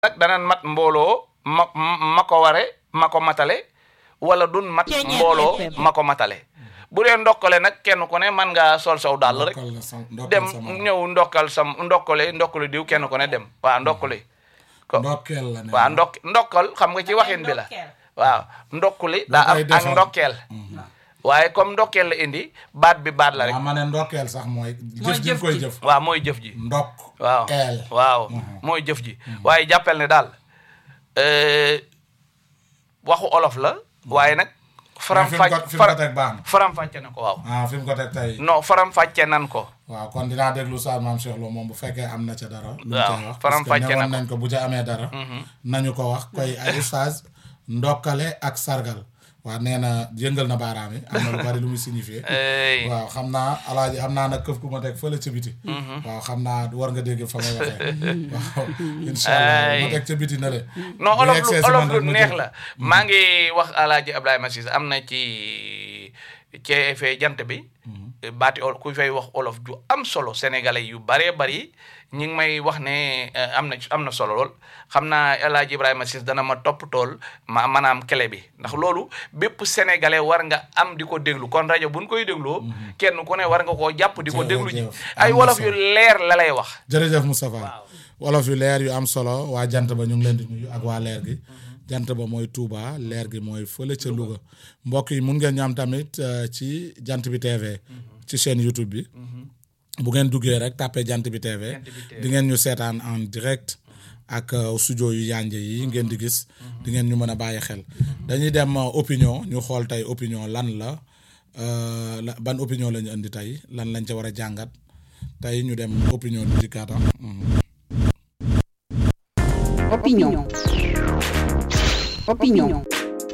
nag danaan mat mbooloo ma ma ko ware ma ko matale wala dun mat mbooloo ma ko matale bu dee ndokkale nag kenn ku ne man ngaa sol saw dàll rek dem ñëw ndokkal sam ndokkale ndokkale diw kenn ku ne dem waaw ndokkale ko ndokkeel la ne waaw ndok ndokkal xam nga ci waxin bi la waaw ndokkuli daa am ak ndokkeel waaye comme ndokkeel la indi baat bi baat la rek waaw ma ne ndokkeel sax mooy jëf ji koy jëf waaw mooy jëf ji ndokk waaw eel waaw mooy jëf ji waaye jàppel ne daal waxu olof la waaye nag faram fi mu ko fàcc fi mu ko teg baax na faram fàcce na ko waaw ah fi mu ko teg tey non faram fàcce nan ko waaw kon dinaa déglu sa maam Cheikh Lo moom bu fekkee am na ca dara lu mu waaw, cay wax faram parce que fàcce na newoon nañ ko bu ca amee dara nañu ko wax koy ay oustaz ndokkale ak sargal waaw nee na yëngal na baaraam yi am na lu bari lu muy signifié Ey, waaw xam naa alaaji am naa nag këf ku ma teg fële ca biti waaw xam naa war nga dégg fa may waxee waaw incha allah ma teg ca biti na le non bu olof yegsee lu si olof man lu rek ma neex jël. la maa ngi wax alaaji Ibrahima Cissé am na ci ceefee jant bi baati ol ku fay wax olof ju am solo sénégalais yu baree bari ñi ngi may wax ne eh, am na am na solo lool xam naa alaaji Ibrahima Cissé dana ma topp tool ma maanaam clé bi ndax loolu bépp sénégalais war nga am di ko déglu kon rajo buñ koy dégloo kenn ku ne war nga koo jàpp di ko déglu ji Jërëjëf. ay Am na wolof solo. yu leer la lay wax jërëjëf Moustapha wolof yu leer yu am solo waa jant ba ñu ngi leen di nuyu ak waa leer gi jant ba mooy Touba leer gi mooy fële ca Louga mbokk yi mun ngeen ñu am tamit euh, ci jant bi TV ci chaîne YouTube bi bu ngeen duggee rek tàppee jant bi TV di ngeen ñu seetaan en direct ak euh, studio yu yànje yi ngeen di gis di ngeen ñu mën a bàyyi xel dañuy dem euh, opinion ñu xool tey opinion lan la euh, la ban opinion la ñu indi tey lan lañ ca war a jàngat tey ñu dem opinion du dikkaata Opinion. Opinion.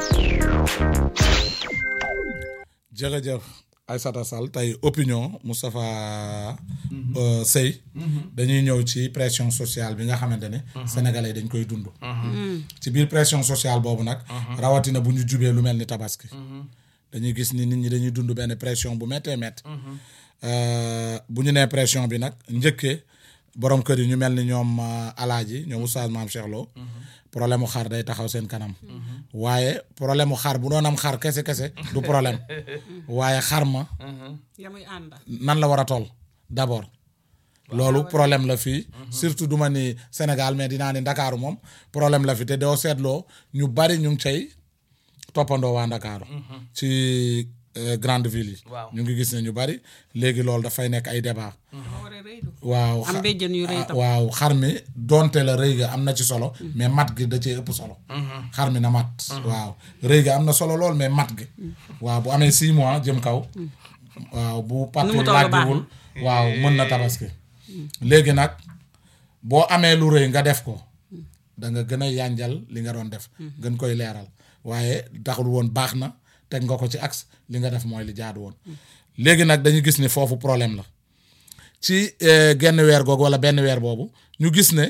jërëjëf Aïssata Sall tey opinion Moustapha euh, Sey dañuy ñëw ci pression sociale bi nga xamante ne sénégalais dañ koy dund ci biir pression sociale boobu nag rawatina bu ñu jubee lu mel ni tabaski dañuy gis ni nit ñi dañuy dund benn pression bu méttee métti Euh, bu ñu nee pression bi nag njëkkee borom kër yi ñu mel ni ñoom euh, alaaji ñoom oustaz maam Cheikh Lo problème mu xar day taxaw seen kanam waaye problème mu xar bu doon am xar kese kese du problème waaye xar ma ya muy ànda nan la war a toll d'abord loolu problème la fii surtout duma ni Sénégal mais dinaa ni Ndakaaru moom problème la fi te doo seetloo ñu bari ñu ngi cay toppandoo waa Ndakaaru ci euh, grande ville yi Waaw. ñu ngi gis ne ñu bari léegi loolu dafay nekk ay débat dafa war a rëy du waaw am xa- béjjën yu rëy ah, tam waaw xar mi donte la rëy ga am na ci solo mais mat gi da cee ëpp solo xar mi na mat waaw rëy ga am na solo lool mais mat gi waaw bu amee six mois jëm kaw waaw bu Nu pàttul mu toll baax na. làggiwul waaw mën na tabaski léegi nag boo amee lu rëy nga def ko da nga gën a yànjal li nga doon def gën koy leeral waaye taxul woon baax na teg nga ko ci axe li nga def mooy li jaadu woon léegi nag dañu gis ni foofu problème la ci eh, genn weer googu wala benn weer boobu ñu gis ne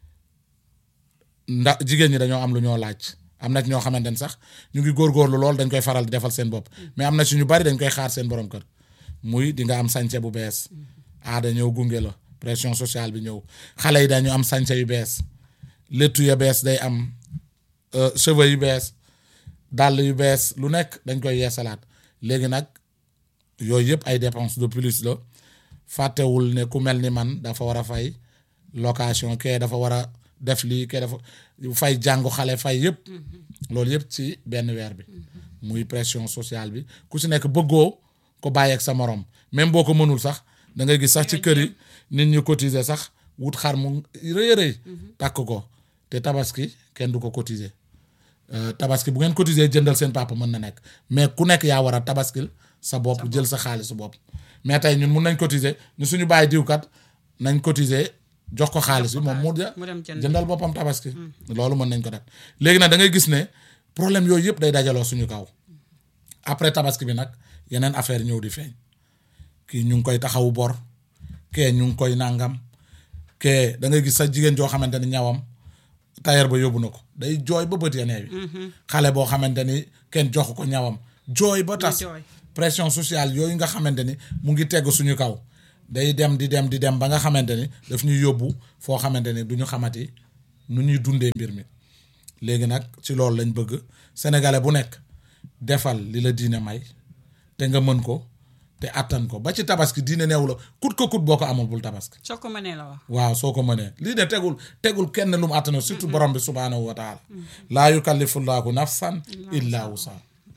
ndax jigéen ñi dañoo am lu ñoo laaj am na ci ñoo xamante ne sax ñu ngi góorgóorlu lool dañ koy faral di defal seen bopp mais am na ci ñu bari dañ koy xaar seen borom kër muy di nga am sañse bu bees aada ñëw gunge la pression sociale bi ñëw xale yi dañu am sañse yu bees léttu ya bees day am euh, cheveux yu bees dàll yu bees lu nekk dañ koy yeesalaat léegi nag yooyu yëpp ay dépenses de plus la fàttewul ne ku mel ni man dafa war a fay location kee dafa war a def lii kee dafa fay jàngu xale fay yëpp loolu yëpp ci benn weer bi muy pression sociale bi ku si nekk bëggoo ko bàyyeeg sa morom même boo ko mënul sax da ngay gis sax ci kër yi nit ñi cotiser sax wut xar mu rëy a rëy takk ko te tabaski kenn du ko cotiser Euh, tabaski bu ngeen cotiser jëndal seen papa mën na nekk mais ku nekk yaa war a tabaskil sa bopp jël sa xaalisu bopp mais tey ñun mun nañ cotiser ñu suñu bàyyi diwkat nañ cotiser jox ko xaalis bi moom mu ja- mu dem jënd. jëndal boppam tabaski loolu mën nañ ko def léegi nag da ngay gis ne problème yooyu yëpp day dajaloo suñu kaw après tabaski bi nag yeneen affaire ñëw di feeñ kii ñu ngi koy taxawu bor kee ñu ngi koy nangam kee da ngay gis sa jigéen joo xamante ni ñawam tailleur ba yóbbu na ko day jooy ba bët ya neewi xale boo xamante ni kenn joxu ko ñawam jooy ba tas jooy. pression sociale yooyu nga xamante ni mu ngi tegg suñu kaw day dem di dem di dem ba nga xamante ni daf ñuy yóbbu foo xamante ni du ñu xamati nu ñuy dundee mbir mi léegi nag ci loolu lañ bëgg sénégalais bu nekk defal li la diine may te nga mën ko te attan ko ba ci tabaski diine neewu la kut ko kut boo ko amul bul tabaski soo ko mënee la wax waaw soo ko mënee lii de tegul tegul kenn lu mu attana surtout borom bi subhaanahu wa taala laa yukallifullaahu nafsan illa wusa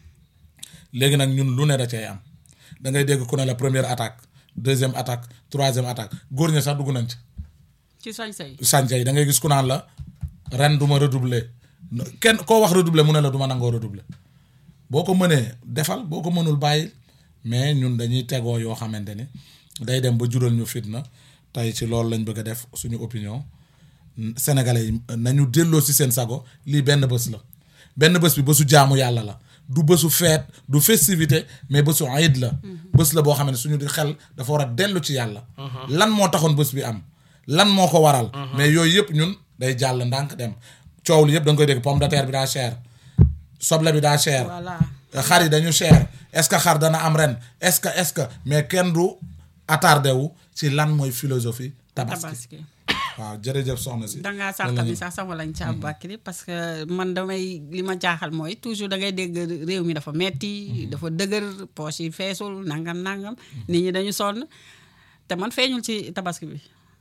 léegi nag ñun lu ne da cay am da ngay dégg ku ne la première attaque deuxième attaque troisième attaque góor ña sax dugg nañ ci ci sañ-sañ sànce yi da ngay gis ku naan la ren du ma redoubler kenn koo wax redoubler mu ne la du ma nangoo redoubler boo ko mënee defal boo ko mënul bàyyi mais ñun dañuy tegoo yoo xamante ni day dem ba jural ñu fitna tey ci loolu lañ bëgg a def suñu opinion sénégalais yi nañu delloo si seen sago lii benn bés la benn bés bi bésu jaamu yàlla la du bésu feet du festivité mais bésu ayid la bés la boo xam ne suñu di xel dafa war a dellu ci yàlla lan moo taxoon bés bi am lan moo ko waral mais yooyu yëpp ñun day jàll ndànk dem coow li yëpp da nga koy dégg pomme de terre bi daa cher soble bi daa cher voilà xar yi dañu cher est-ce que xar dana am ren est-ce que est-ce que mais kenn du attardé wu ci lan mooy philosophie tabaski tabaski waaw jërëjëf soxna si dangaa sànq bi sax sama lañ ci Aboubacry parce que man damay li ma jaaxal mooy toujours da ngay dégg réew mi dafa metti dafa dëgër poche yi feesul nangam nangam nit ñi dañu sonn te man feeñul ci tabaski bi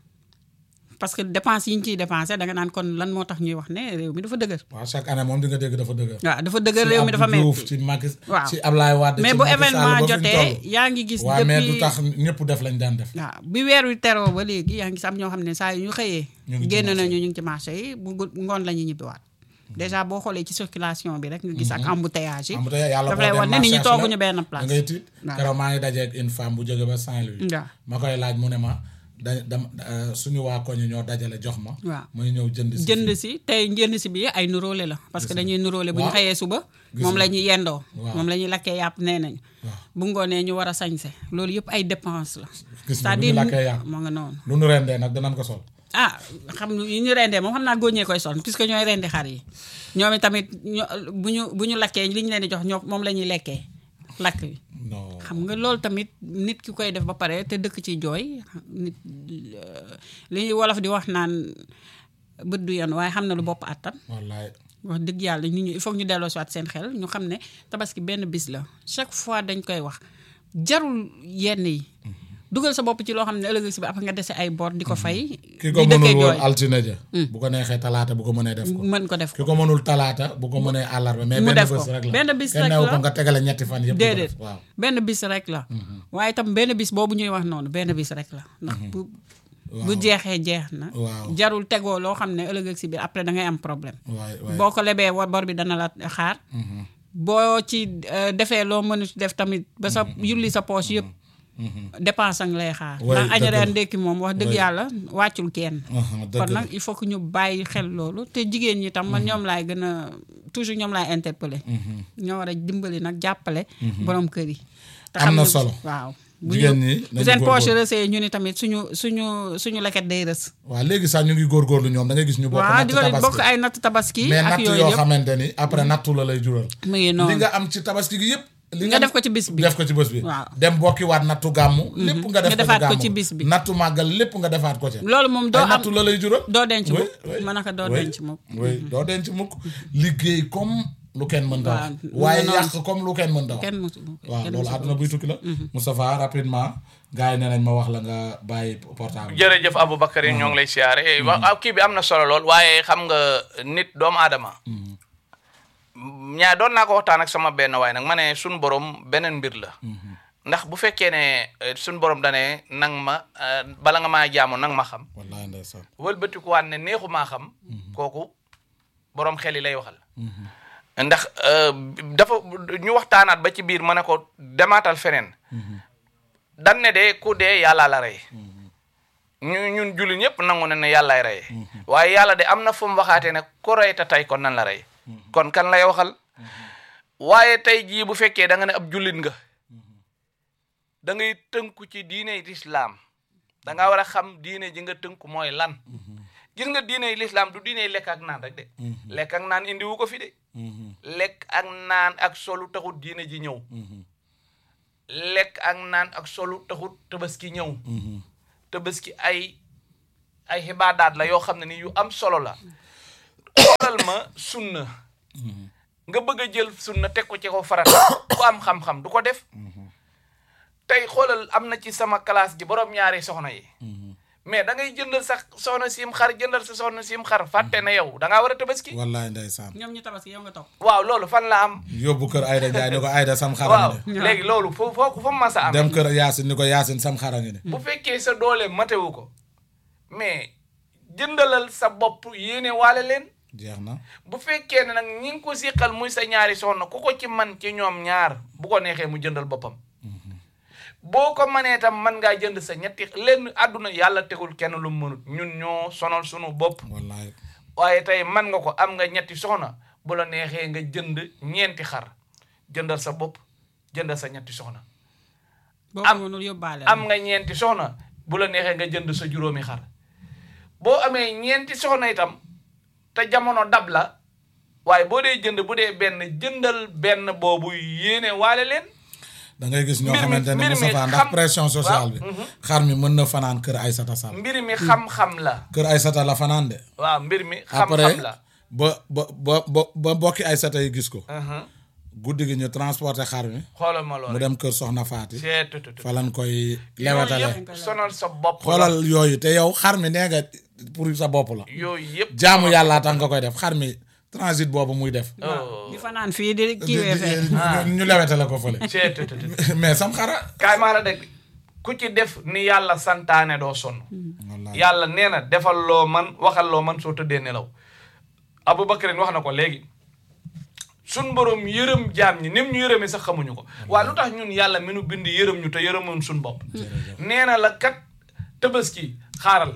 parce que dépense yi ñu ciy dépensé da nga naan kon lan moo tax ñuy wax ne réew mi dafa dëgër waaw chaque année moom di nga dégg dafa dëgër waaw dafa dëgër réew mi dafa Abdou Diouf metti ci Macky waaw ci Ablaye Wade mais ci bu Macky Sall événement ba fi ñu jotee toll. yaa ngi gis waaw mais du depuis tax ñëpp def lañ daan def waaw bi weer wi teroo ba léegi yaa ngi gis am ñoo xam ne saa yu ñu xëyee ñu ngi ci génn marché nañu ñu ngi ci marché yi bu gu- ngoon la ñuy ñibbiwaat déjà boo xoolee ci circulation bi rek nga gis ak embouteillage yi am tey yàlla daf boo lay dem wan ne nit ñi marché tooguñu HLM, benn da place ngay tiit waaw. keroog maa ngi dajeeg une femme bu jóge ba Saint-Louis waaw ma koy laaj mu ne ma da dam euh, suñu waa koñ ñoo dajale jox ma waaw. muy ñëw jënd si jënd fii. si tey jënd si bi ay nuróole la parce que dañuy nuróole bu ñu Waaw. xëyee suba Gis moom nga. la ñuy yendoo Waaw. moom la ñuy lakkee yàpp nee nañu waaw bu ngoonee ñu war a sañse loolu yëpp ay dépense la gis nga bu ñu lakkee yàpp moo nga noonu lu nu rendee nag danañ ko sol ah xam yi ñu rendee moom xam naa góoñee koy sol puisque ñooy rendi xar yi ñoom itamit ño bu ñu bu ñu lakkee li ñu leen di jox ñoo moom la ñuy lekkee lakk yi non xam nga loolu tamit nit ki koy def ba pare te dëkk ci jooy nit euh, li ñuy wolof di wax naan bët du yoon waaye xam na lu bopp àttan wallaay wax dëgg yàlla nit ñi il faut que ñu delloo si waat seen xel ñu xam ne tabaski benn bis la chaque fois dañ koy wax jarul yenn yi dugal sa bopp ci loo xam ne ëllëg si bi après nga dese ay bor di ko fay. ki ko di mënul dëkkee woon jooy altine ja bu ko neexee talaata bu ko mënee def ko mën ko def ki ko ko mënul talaata bu ko mënee àllarba mais Mu benn def ko. bés rek la Benn bis kenn rek neewu la. ko nga tegale ñetti fan yëpp di ko déedéet def waaw benn bis rek la. waaye itam benn bis boobu ñuy wax noonu benn bis rek la. ndax bu bu jeexee jeex na. Waaw. jarul tegoo loo xam ne ëllëg si biir après da ngay am problème. waay waay boo ko lebee wa bor bi dana la xaar. boo ci euh, defee loo mënut def tamit ba sa yulli sa poche yëpp. dépense ang lay xaar. Ouais, ndax añ dëgg la. reer ndékki moom wax dëgg Ouais. yàlla wàccul kenn. Aha, dëgg kon la. nag il faut que ñu bàyyi xel loolu te jigéen ñi tam man ñoom laay gën a toujours ñoom laay interpeller ñoo war a dimbali nag jàppale. borom kër yi. te Am xam na ne- solo. waaw. bu Jigéen ñu- ñi bu nañu seen poche góorgóorlu. rësee ñu ni tamit suñu suñu suñu leket day rës. waaw léegi sax ñu ngi góorgóorlu ñoom da ngay gis ñu bokk waaw natt di ko bokk tabaski ay natt tabaski. mais ak natt yooyu yoo yëpp xamante ni après nattu la lay jural mu ngi li noonu. nga am ci tabaski gi yëpp li nga def ko ci bis bi. def ko ci bés bi Waaw. dem bokkiwaat nattu gàmmu lépp nga def Nga defaat ko gàmmu. ci bis bi. nattu màggal lépp nga defaat ko ci loolu moom doo ay am nattu la lay jural doo denc Oui, mukk oui, ma naka doo oui, denc mukk. oui doo denc mukk liggéey comme lu kenn mën da Waaw, wax mu waaye nga noonu. yàq comme lu kenn mën da wax kenn musu waaw kenn loolu musu àdduna buy tukki la Moustapha rapidement gars yi nee nañ ma wax la nga bàyyi portable jërëjëf Aboubacar yi ñoo ngi lay siyaare wa waaw kii bi am na solo lool waaye xam nga nit doomu aadama ñaa doon naa ko waxtaan ak sama benn waaye nag ma ne suñ borom beneen mbir la ndax bu fekkee ne eh, suñ borom dane nang ma eh, bala nga maa jaamu nang ma xam wallahi ndeysaan wëlbatikuwaat ne neexu maa xam kooku borom xel yi lay waxal ndax euh, dafa ñu waxtaanaat ba ci biir ma ne ko demaatal feneen dan ne de ku dee yàlla la rey ñu ñun jullit ñëpp nangu ne ne yàllaay rey waaye yàlla de am na fu mu waxaatee ne ku rey te tey kon nan la rey kon kan lay waxal waaye tey jii bu fekkee da nga ne ab jullit nga da ngay tënku ci diine lislaam da nga war a xam diine ji nga tënku mooy lan gis nga diine lislaam du diine lekk ak naan rek de lekk ak naan indiwu ko fi de lekk ak naan ak solu taxut diine ji ñëw lekk ak naan ak solu taxut tabaski ñëw tabaski ay ay xibaadaat la yoo xam ne ni yu am solo la xoolal ma sunna nga bëgg a jël sunna teg ko ci ko farata ku am xam-xam du ko def tey xoolal am na ci sama classe ji borom ñaari soxna yi mais da ngay jëndal sa soxna siim xar jëndal sa soxna siim xar fàtte na yow da ngaa war a tabaski wallaay ndeysaan ñoom ñu tabaski yow nga topp waaw loolu fan la am yóbbu kër Ayda Njaay ni ko Ayda sam waaw xaram ne léegi loolu foo foo ko fa mu mas a am dem kër Yaasin ni ko Yaasin sam xara ngi ne bu fekkee sa doole matewu ko mais jëndalal sa bopp yéene waale leen jeex na bu fekkee ne nag ñi ngi ko siqal muy sa ñaari soxna ku ko ci man ci ñoom ñaar bu ko neexee mu jëndal boppam boo ko manee tam man ngaa jënd sa ñetti lenn àdduna yàlla tegul kenn lu mu mënut ñun ñoo sonal sunu bopp wallaay waaye tey man nga ko am nga ñetti soxna bu la neexee nga jënd ñeenti xar jëndal sa bopp jëndal sa ñetti soxna boo Am- ko mënul yóbbaale am nga ñeenti soxna bu la neexee nga jënd sa juróomi xar boo amee ñeenti soxna itam te jamono dab la waaye boo dee jënd bu dee benn jëndal benn boobu yéene waale leen da ngay gis ñoo Mbir mi- xamante ne mbir mi Moustapha ndax xam- pression sociale bi waaw, xar mi mën na fanaan kër Aysata Sall mbir mi xam-xam la kër Aysata la fanaan de waaw mbir mi après xam-xam la ba ba ba ba ba mbokki Aysata yi gis ko Mhm. guddi gi ñu transporté xar mi xoolal ma mu loolu dem kër Soxna Faati c'est tout tout fa lañ koy yooyu lewatale yëpp sonal sa bopp la xoolal yooyu te yow xar mi nee nga pour sa bopp la yooyu yëpp jaamu yàllaa tax nga koy def xar mi transit boobu muy def oh di fanaan fii di di- kiiwee di- fee ñu- ñu lewetale ko fële c'est tout tout mais sam xara kaay maa la dégg ku ci def ni yàlla santaane doo sonn wallaay yàlla nee na defal loo man waxal loo man soo tëddee nelaw Aboubacar wax na ko léegi sun borom yërëm jaam ñi nim ñu yërëmee sax xamuñu ko waaye lu tax ñun yàlla mi nu bind yërëm ñu te yërëmoon sun bopp nee na la kat tabaski xaaral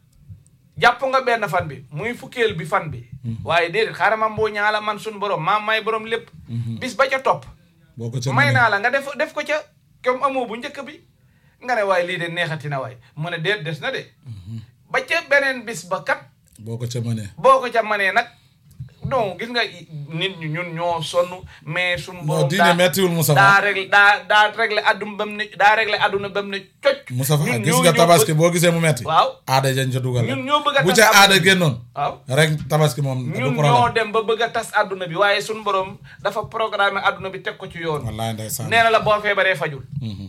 jàpp nga benn fan bi muy fukkeel bi fan bi waaye déedéet xaaral ma mboo ñaala man sun borom maa may borom lépp bis ba ca topp boo ko ca may mënee. naa la nga def def ko ca comme amoo bu njëkk bi nga ne waaye lii de neexati na waay mu ne déet des na de ba ca beneen bis ba kat boo ko ca mënee boo ko ca manee nag non gis nga nit ñi ñun ñoo sonn mais suñu non borom diine mettiwul Moussa daa réglé daa daa réglé adduna ba mu ne daa réglé adduna ba mu ne cocc Moussa ñun gis ñoo nga ñëw tabaski bëgg- boo gisee mu metti waaw aada jañ ca dugal ñun ñoo bëgg a bu tas ca àdduna aada bi. génnoon waaw rek tabaski moom du ñun ñoo problème dem ba bëgg a tas adduna bi waaye suñu borom dafa programme adduna bi teg ko ci yoon wallaay ndeysaan nee na la boo feebaree fajul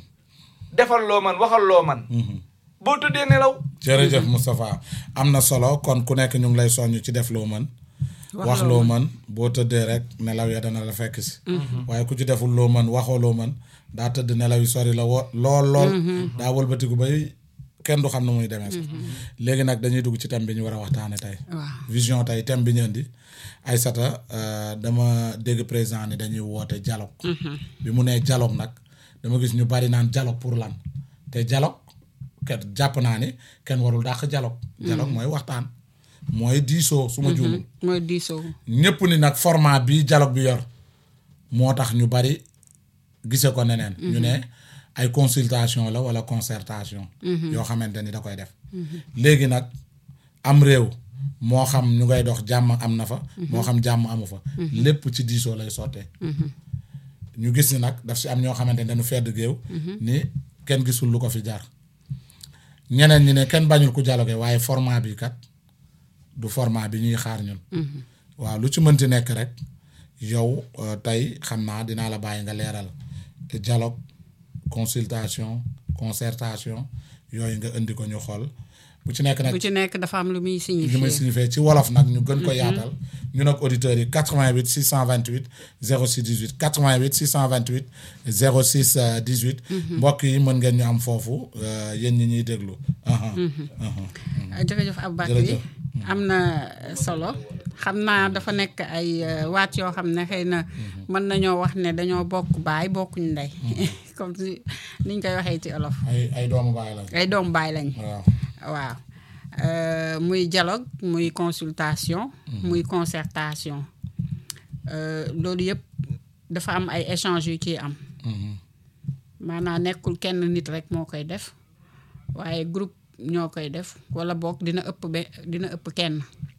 defal loo man waxal loo man boo tëddee nelaw jërëjëf Moustapha am na solo kon ku nekk ñu ngi lay soññ ci def loo mën wax loo mën boo tëddee rek nelaw ya dana la fekk si waaye ku ci deful loo mën waxoo loo mën daa tëdd nelaw yi sori la wo lool lool daa wëlbatiku bay kenn du xam ne muy demee sax léegi nag dañuy dugg ci thème bi ñu war a waxtaane tey waaw vision tey thème bi ñu indi Aïssata euh, dama dégg président ni dañuy woote dialogue bi mu nee dialogue nag dama gis ñu bari naan dialogue pour lan te dialogue ket jàpp naa ni kenn warul dàq dialogue dialogue mooy waxtaan mooy diisoo su ma juumul mooy diisoo ñëpp ni nag format bi dialogue bi yor moo tax ñu bari gise ko neneen ñu ne ay consultation la wala concertation yoo xamante ni da koy def léegi nag am réew moo xam ñu ngay dox jàmm am na fa moo xam jàmm amu fa lépp ci diisoo lay sottee ñu gis ni nag daf si am ñoo xamante ni dañu fedd géew ni kenn gisul lu ko fi jar ñeneen ñi ne kenn bañul ku dialogue waaye format bi kat du format bi ñuy xaar ñun waaw lu ci mënti nekk rek yow euh, tey xam naa dinaa la bàyyi nga leeral te dialogue consultation concertation yooyu nga indi ko ñu xool bu ci nekk nag bu ci nekk dafa am lu muy li signifié may signifié ci wolof nag ñu gën ko yaatal ñun ak auditeurs yi 88 628 06 18 88 628 06 euh, 18 mbokk yi mën ngeen ñu am foofu euh, yéen ñi ñuy déglu aha aha jërëjëf Aboubacry Jërëjëf. am na solo xam naa dafa nekk ay euh, waat yoo xam ne xëy na mën nañoo wax ne dañoo bokk baay bokkuñ ndey comme si niñ koy waxee ci olof ay ay doomu baay la ay doom baay lañ waaw waaw Euh, muy dialogue muy consultation muy concertation Euh, loolu yëpp dafa am ay échanges yu ciy am maanaam nekkul kenn nit rek moo koy def waaye groupe ñoo koy def wala boog dina ëpp be dina ëpp kenn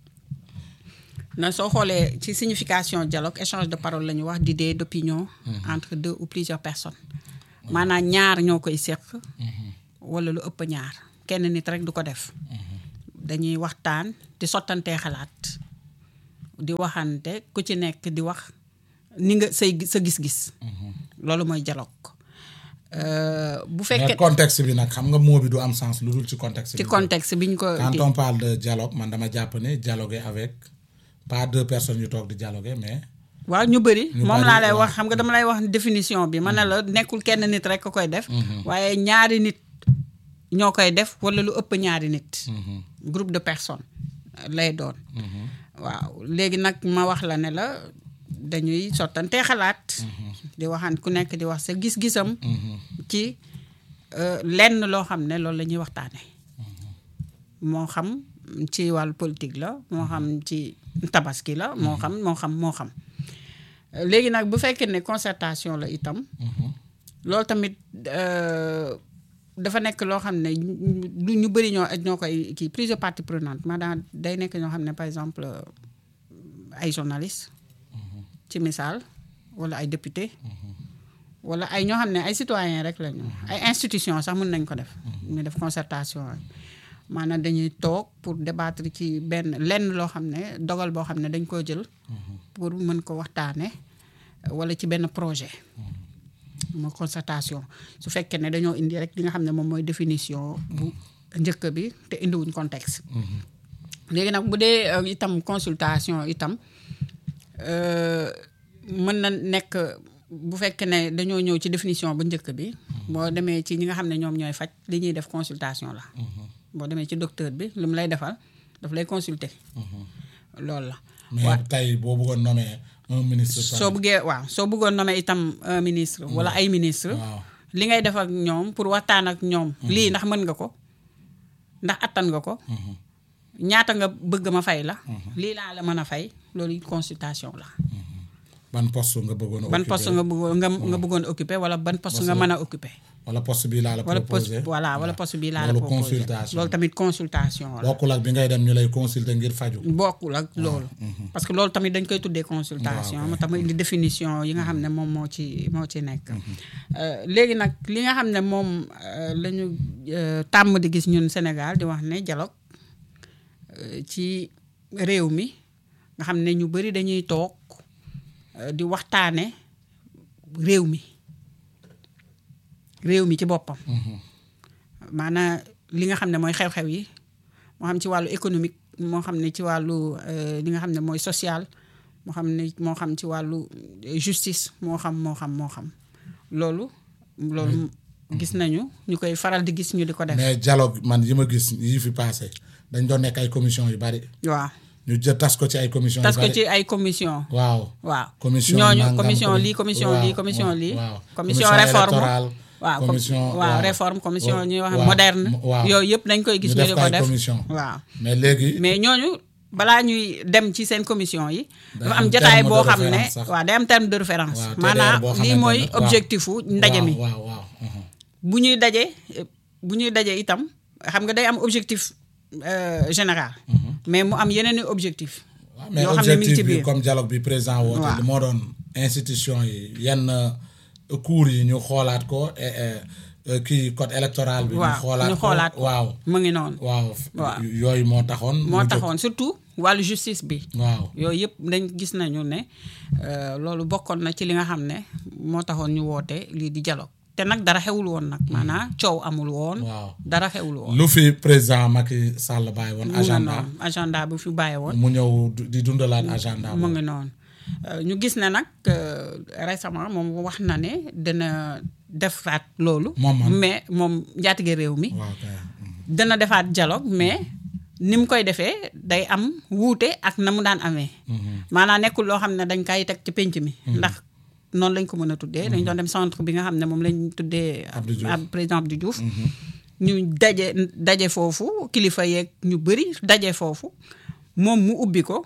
na soo xoolee ci signification dialogue échange de parole la ñu wax d'idées d'opinion entre deux ou plusieurs personnes maanaam ñaar ñoo koy seq wala lu ëpp ñaar kenn nit rek du ko def dañuy waxtaan di sottantee xalaat di waxante ku ci nekk di wax ni nga say sa gis-gis loolu mooy dialogue Euh, bu mais fekkee contexte bi nag xam nga mot bi du am sens lu dul ci contexte ci bi contexte bi ñu ko quand di- on parle de dialogue man dama jàpp ne dialoguer avec pas deux personnes yu toog di dialoguer mais waaw ñu bëri Ñu moom bëri, laa lay waaw. wax xam nga dama lay wax définition bi ma ne la nekkul kenn nit rek ko koy def waaye ñaari nit ñoo koy def wala lu ëpp ñaari nit groupe de personnes euh, lay doon waaw léegi nag ma wax la ne la dañuy sottantee xalaat di waxaan ku nekk di wax sa gis-gisam ci euh, lenn loo xam ne loolu la ñuy waxtaane moo xam ci wàllu politique la moo xam ci tabaski la moo xam moo xam moo xam léegi nag bu fekkee ne concertation la itam loolu tamit euh, dafa nekk loo xam ne du ñu bëri ñoo ñoo koy kii plusieurs parties prenantes maanaam day nekk ñoo xam ne par exemple euh, ay journalistes ci misaal wala ay député wala ay ñoo xam ne ay citoyens rek la ñu ay institutions sax mën nañ ko def ñu def concertation maanaam dañuy toog pour débattre ci benn lenn loo xam ne dogal boo xam ne dañ koo jël pour mën ko waxtaane wala ci benn projet mo concertation su fekkee ne dañoo indi rek li nga xam ne moom mooy définition bu njëkk bi te indiwuñ contexte léegi nag bu dee euh, itam consultation itam euh, mën na nekk bu fekkee ne dañoo ñëw ci définition bu njëkk bi boo demee ci ñi nga xam ne ñoom ñooy faj li ñuy def consultation la boo demee ci docteur bi lu mu lay defal daf lay consulter loolu la mais tey boo bëggoon nommer un ministre par- soo bëggee waaw soo bëggoon nommer itam un ministre wala ay ministre waaw li ngay def ak ñoom pour waxtaan ak ñoom lii ndax mën nga ko ndax attan nga ko ñaata nga bëgg ma fay la lii laa la mën a fay loolu consultation la ban poste nga bëggoon a ban occuper? poste nga bëggoon nga nga bëggoon occupé wala ban poste nga mën a occupé wala poste bii laa la wala poste proposé voilà wala poste bii laa la loolu proposé consultation loolu tamit consultation la bokkul ak bi ngay dem ñu lay consulter ngir faju bokkul ak loolu parce que loolu tamit dañ koy tuddee consultation moo tax ma indi définition yi nga xam ne moom moo ci moo ci nekk Euh, léegi nag li nga xam ne moom euh, la ñu euh, tàmm di gis ñun Sénégal di wax ne dialogue euh, ci réew mi nga xam ne ñu bëri dañuy toog euh, di waxtaane réew mi réew mi ci boppam maanaam li nga xam ne mooy xew-xew yi moo xam ci wàllu économique moo xam ne ci wàllu euh, li nga xam ne mooy social moo xam ne moo xam ci wàllu euh, justice moo xam moo xam moo xam loolu loolu gis nañu ñu koy faral di gis ñu di ko def mais dialogue man yi ma gis yi fi passé dañ doon nekk ay commission yu bari waaw ñu jë tas ko ci ay commission tas yu ko bari ci ay commission waaw waaw commission ñooñu nangam, commission commi- lii commission waaw, lii commission waaw, lii waaw. commission Commission réforme électorale, waaw com- commission waaw waaw. réforme commission Wa- ñuy wax waaw, moderne waaw. yooyu yëpp dañ koy gis ñu ñu def di ko ko ay def commission waaw mais léegi mais ñooñu balaa ñuy dem ci seen commission yi Day dafa am am jotaay terme de boo xam ne référence sax. waaw day am terme de référence waaw, TDR maanaam boo lii xamante mooy ne- waaw. objectifu ndaje mi waaw waaw mhm. bu ñuy daje bu ñuy daje itam xam nga day am objectif euh, général mais mu am yeneen i objectif waaw mais yoo xam ne mi ngi ci objectif bi biir comme dialogue bi président woote Waaw. li moo doon institution yi yenn euh, cours yi ñu xoolaat ko et, et, euh, kii code électoral bi ñu waaw xoolaat ñu ko xoolaat ko waaw mu ngi noonu waaw Waaw. yooyu moo taxoon moo mu jóg. taxoon surtout wàllu justice bi waaw yooyu yëpp dañ gis nañu ne euh, loolu bokkoon na ci li nga xam ne moo taxoon ñu woote lii di dialogue te nag dara xewul woon nag maanaam coow amul woon waaw dara xewul woon lu fi président Macky Sall bàyyi woon mu ngi agenda noonu agenda bu fi bàyyi woon mu ñëw du- di dundalaat agenda mu boobu. ngi noonu Euh, ñu gis ne nag euh, récemment moom wax na ne dina defaat loolu Moom man. mais moom njaatige réew mi waaw kay dana defaat dialogue mais ni mu koy defee day am wuute ak na mu daan amee maanaam nekkul loo xam ne dañ kay teg ci pénc mi ndax noonu lañ ko mën a tuddee dañ doon dem centre bi nga xam ne moom lañ tuddee Abdou Diouf. ab président Abdou Diouf ñu daje daje foofu kilifa yeeg ñu bëri daje foofu moom mu ubbi ko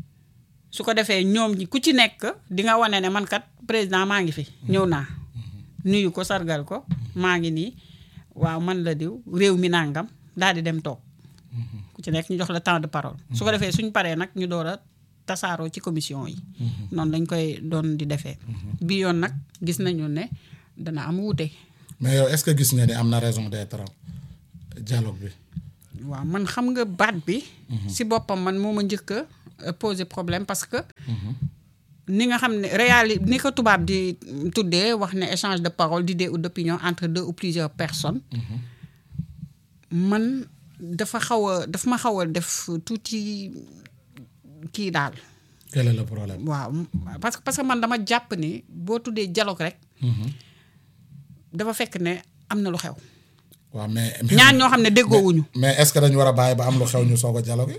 su ko defee ñoom ñi ku ci nekk di nga wane ne man kat président maa ngi fi ñëw naa nuyu ko sargal ko maa ngi nii waaw man la diw réew mi nangam daal di dem toog ku ci nekk ñu jox la temps de parole su ko defee suñ paree nag ñu door a tasaaroo ci commission yi noonu lañ koy doon di defee bi yoon nag gis nañu ne dana am wuute mais yow est-ce que gis nga ni am na raison d'être dialogue bi waaw man xam nga baat bi si boppam man moo ma njëkk a euh, poser problème parce que ni nga xam ne réali ni ko tubaab di tuddee wax ne échange de parole d'idées ou d'opinion entre deux ou plusieurs personnes man dafa xaw a daf ma xaw a def tuuti kii daal quel est le problème waaw parce que parce que man dama jàpp ni boo tuddee dialogue rek dafa fekk ne am na lu xew waaw mais ñaar ñoo xam ne déggoowuñu mais est-ce que dañu war a bàyyi ba am lu xew ñu soog a dialogue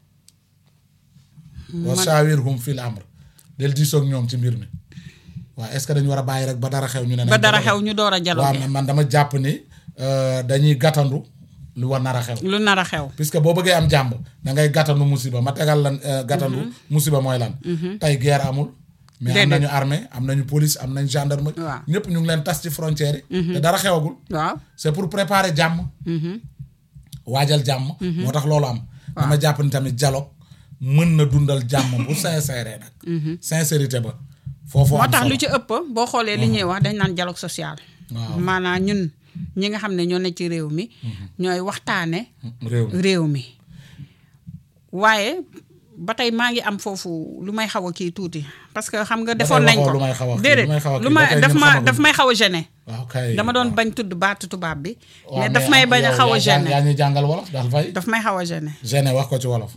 wa shawirhum fil amr del diisoog ñoom ci mbir mi waaw est-ce que dañu war a bàyyi rek ba dara xew ñu ne nañ ba dara dialogue? xew ñu door a waaw dialogue mais man dama jàpp ni euh, dañuy gàttandu lu war nar a xew lu nar a xew puisque boo bëggee am jàmb da ngay gàttandu musiba ma tegal lan euh, gàttandu musiba mooy lan tey guerre amul mais am Déedéet. nañu armée am nañu police am nañu gendarmerie Waaw. ñëpp ñu ngi leen tas ci frontière yi te dara xewagul waaw c'est pour préparer jàmm waajal jàmm moo tax loolu am dama jàpp ni tamit dialogue mën na dundal jàmm bu sincère nag sincérité ba foofu moo am tax solo lu ci ëpp boo xoolee li ñuy wax dañ naan dialogue social Waaw. maanaam ñun ñi nga xam ne ñoo ne ci réew mi ñooy waxtaane réew mi réew mi waaye ba tey maa ngi am foofu lu may xaw a kii tuuti parce que xam nga defoon nañ waxoo ko lu may xaw a kii, déedéet lu may xaw a kii, lu ba ma tey daf ñun ma xamaguñ. daf may xaw a gêné waaw kay dama doon waaw. bañ tudd baatu tubaab bi Waaw, mais daf may bañ a yow xaw a yaa jàng- gêné yaa ñuy jàngal wolof daal fay daf may xaw a gêné gêné wax ko ci wolof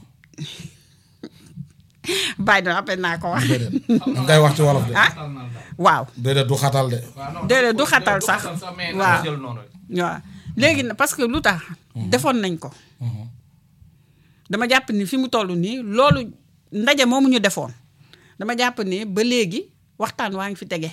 bàyyi na après naa ko wax déedéet da ngay wax ci wolof de ah waaw déedéet du xatal de déedéet du xatal sax mais waaw na jël noonu rek. waaw léegi nag parce que lu tax defoon nañ ko dama jàpp ni fi mu toll nii loolu ndaje moomu ñu defoon dama jàpp ni ba léegi waxtaan waa ngi fi tege